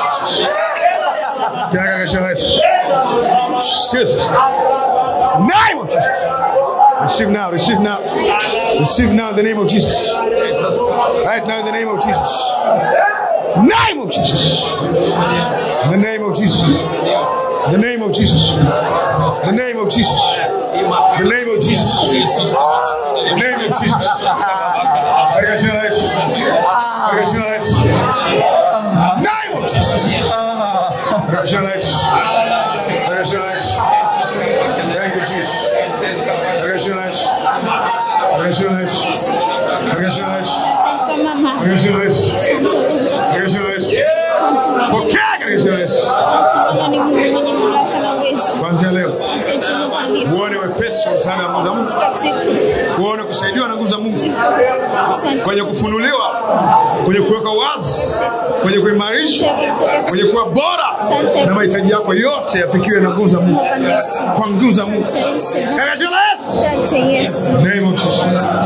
Jesus. Jesus. Name of Jesus. Receive now, receive now. Receive now in the name of Jesus. Right now in the name of Jesus. Name of Jesus. In the name of Jesus. The name of Jesus. The name of Jesus. The name of Jesus. The name of Jesus. Katika jina la Yesu. Katika jina la Yesu. Name of Jesus. Katika jina la Yesu. Katika jina la Yesu. Thank you, Jesus. Katika jina la Yesu. Katika jina la Yesu. Katika jina la Yesu. Mama, Katika jina la Yesu. Katika jina la Yesu. Pokea katika jina la Yesu. Bwana ni Mungu mwenye mamlaka na uwezo. Kuanzia leo Asante jina kanisa. uone wepesi wa msaada wa nguvu za Mungu, Takatifu. uone kusaidiwa na nguvu za Mungu Asante. kwenye kufunuliwa, kwenye kuweka wazi, kwenye kuimarisha, kwenye kuwa bora, na mahitaji yako yote yafikiwe na nguvu za Mungu, Kanisa. kwa nguvu za Mungu, Asante. katika jina la Yesu. Asante Yesu. Name of Jesus.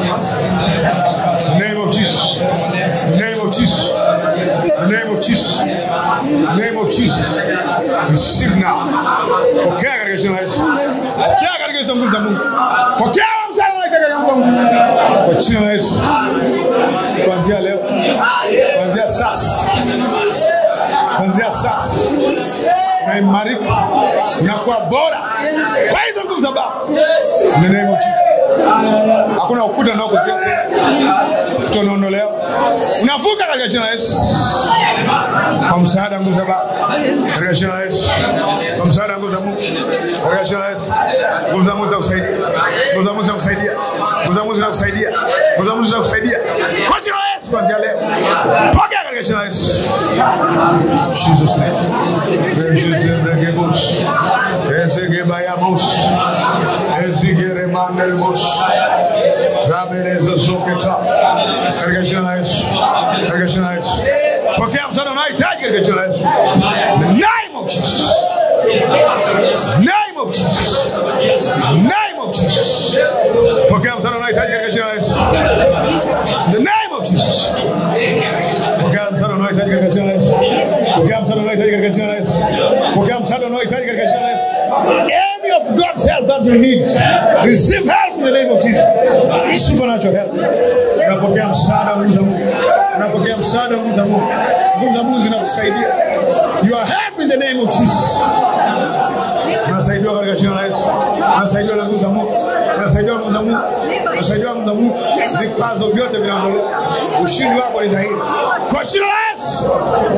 Name of Jesus. Name of Jesus. Name of Jesus. Name of Jesus. Receive now. Pokea katika jina la Yesu. Pokea katika hizo nguvu za Mungu. Pokea msaada wake katika nguvu za Mungu. Kwa jina la Yesu. Kuanzia leo. Kuanzia sasa. Kuanzia sasa. Unaimarika. Unakuwa bora. Kwa hizo nguvu za Baba. In the name of Jesus. Hakuna ukuta unaokuzia ukuta unaondolewa. Unavuka katika jina la Yesu. Kwa msaada wa nguvu za Baba. Katika jina la Yesu. Kwa msaada wa nguvu za Mungu. Katika jina la Yesu. Nguvu za Mungu za kusaidia. Nguvu za Mungu za kusaidia. Nguvu za Mungu za kusaidia. Nguvu za Mungu za kusaidia. Kwa jina la Yesu kuanzia leo. Pokea katika jina la Yesu. Jesus name. Regebush. Ezegebayamos. Ezigeremandelmos. Rabeleza zoketa. Katika jina la Yesu. Katika jina la Yesu. Pokea msaada unaohitaji unahitaji katika jina la Yesu. The name of Jesus. Name of Jesus. Name of Jesus. Pokea msaada unaohitaji katika jina la Yesu. The name of Jesus. Pokea msaada unaohitaji katika jina la Yesu. Pokea msaada unaohitaji katika jina la Yesu. Pokea msaada unaohitaji katika jina la Yesu. Any of God's help that you need, receive help in the name of Jesus. Supernatural help. Unapokea msaada wa nguvu za Mungu. Unapokea msaada wa nguvu za Mungu. Nguvu za Mungu zinakusaidia. You are help in the name of Jesus. Unasaidiwa katika jina la Yesu. Unasaidiwa na nguvu za Mungu. Unasaidiwa na nguvu za Mungu. Unasaidiwa na nguvu za Mungu. Vikwazo vyote vinaondolewa. Ushindi wako ni dhahiri. Kwa jina la Yesu.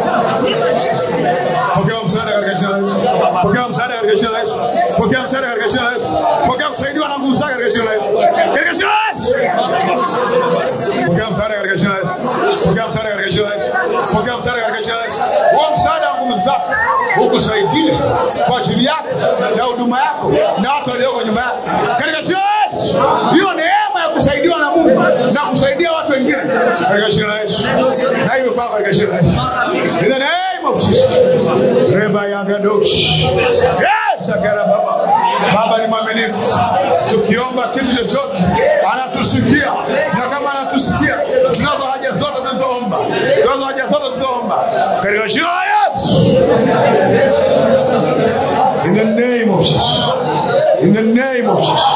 Pokea msaada katika jina la Yesu. Pokea msaada katika jina la Yesu. Pokea msaada katika jina la Yesu. Pokea kusaidiwa na nguvu zake katika jina la Yesu. Katika jina la Yesu. Pokea msaada katika jina la Yesu. Pokea msaada katika jina la Yesu. Pokea msaada katika jina la Yesu. Huo msaada wa nguvu zako ukusaidie kwa ajili yako na huduma yako na watu walioko nyuma yako. Katika jina la Yesu. Hiyo neema ya kusaidiwa na Mungu na kusaidia watu wengine katika jina la Yesu. Na hiyo kwako katika jina la Yesu. In the name of Jesus. Reba yagadosh. Yes, agara baba. Baba ni mwaminifu. Tukiomba kitu chochote anatusikia, na kama anatusikia, tunazo haja zote tulizoomba, tunazo haja zote tulizoomba katika jina la Yesu. In the name of Jesus. In the name of Jesus.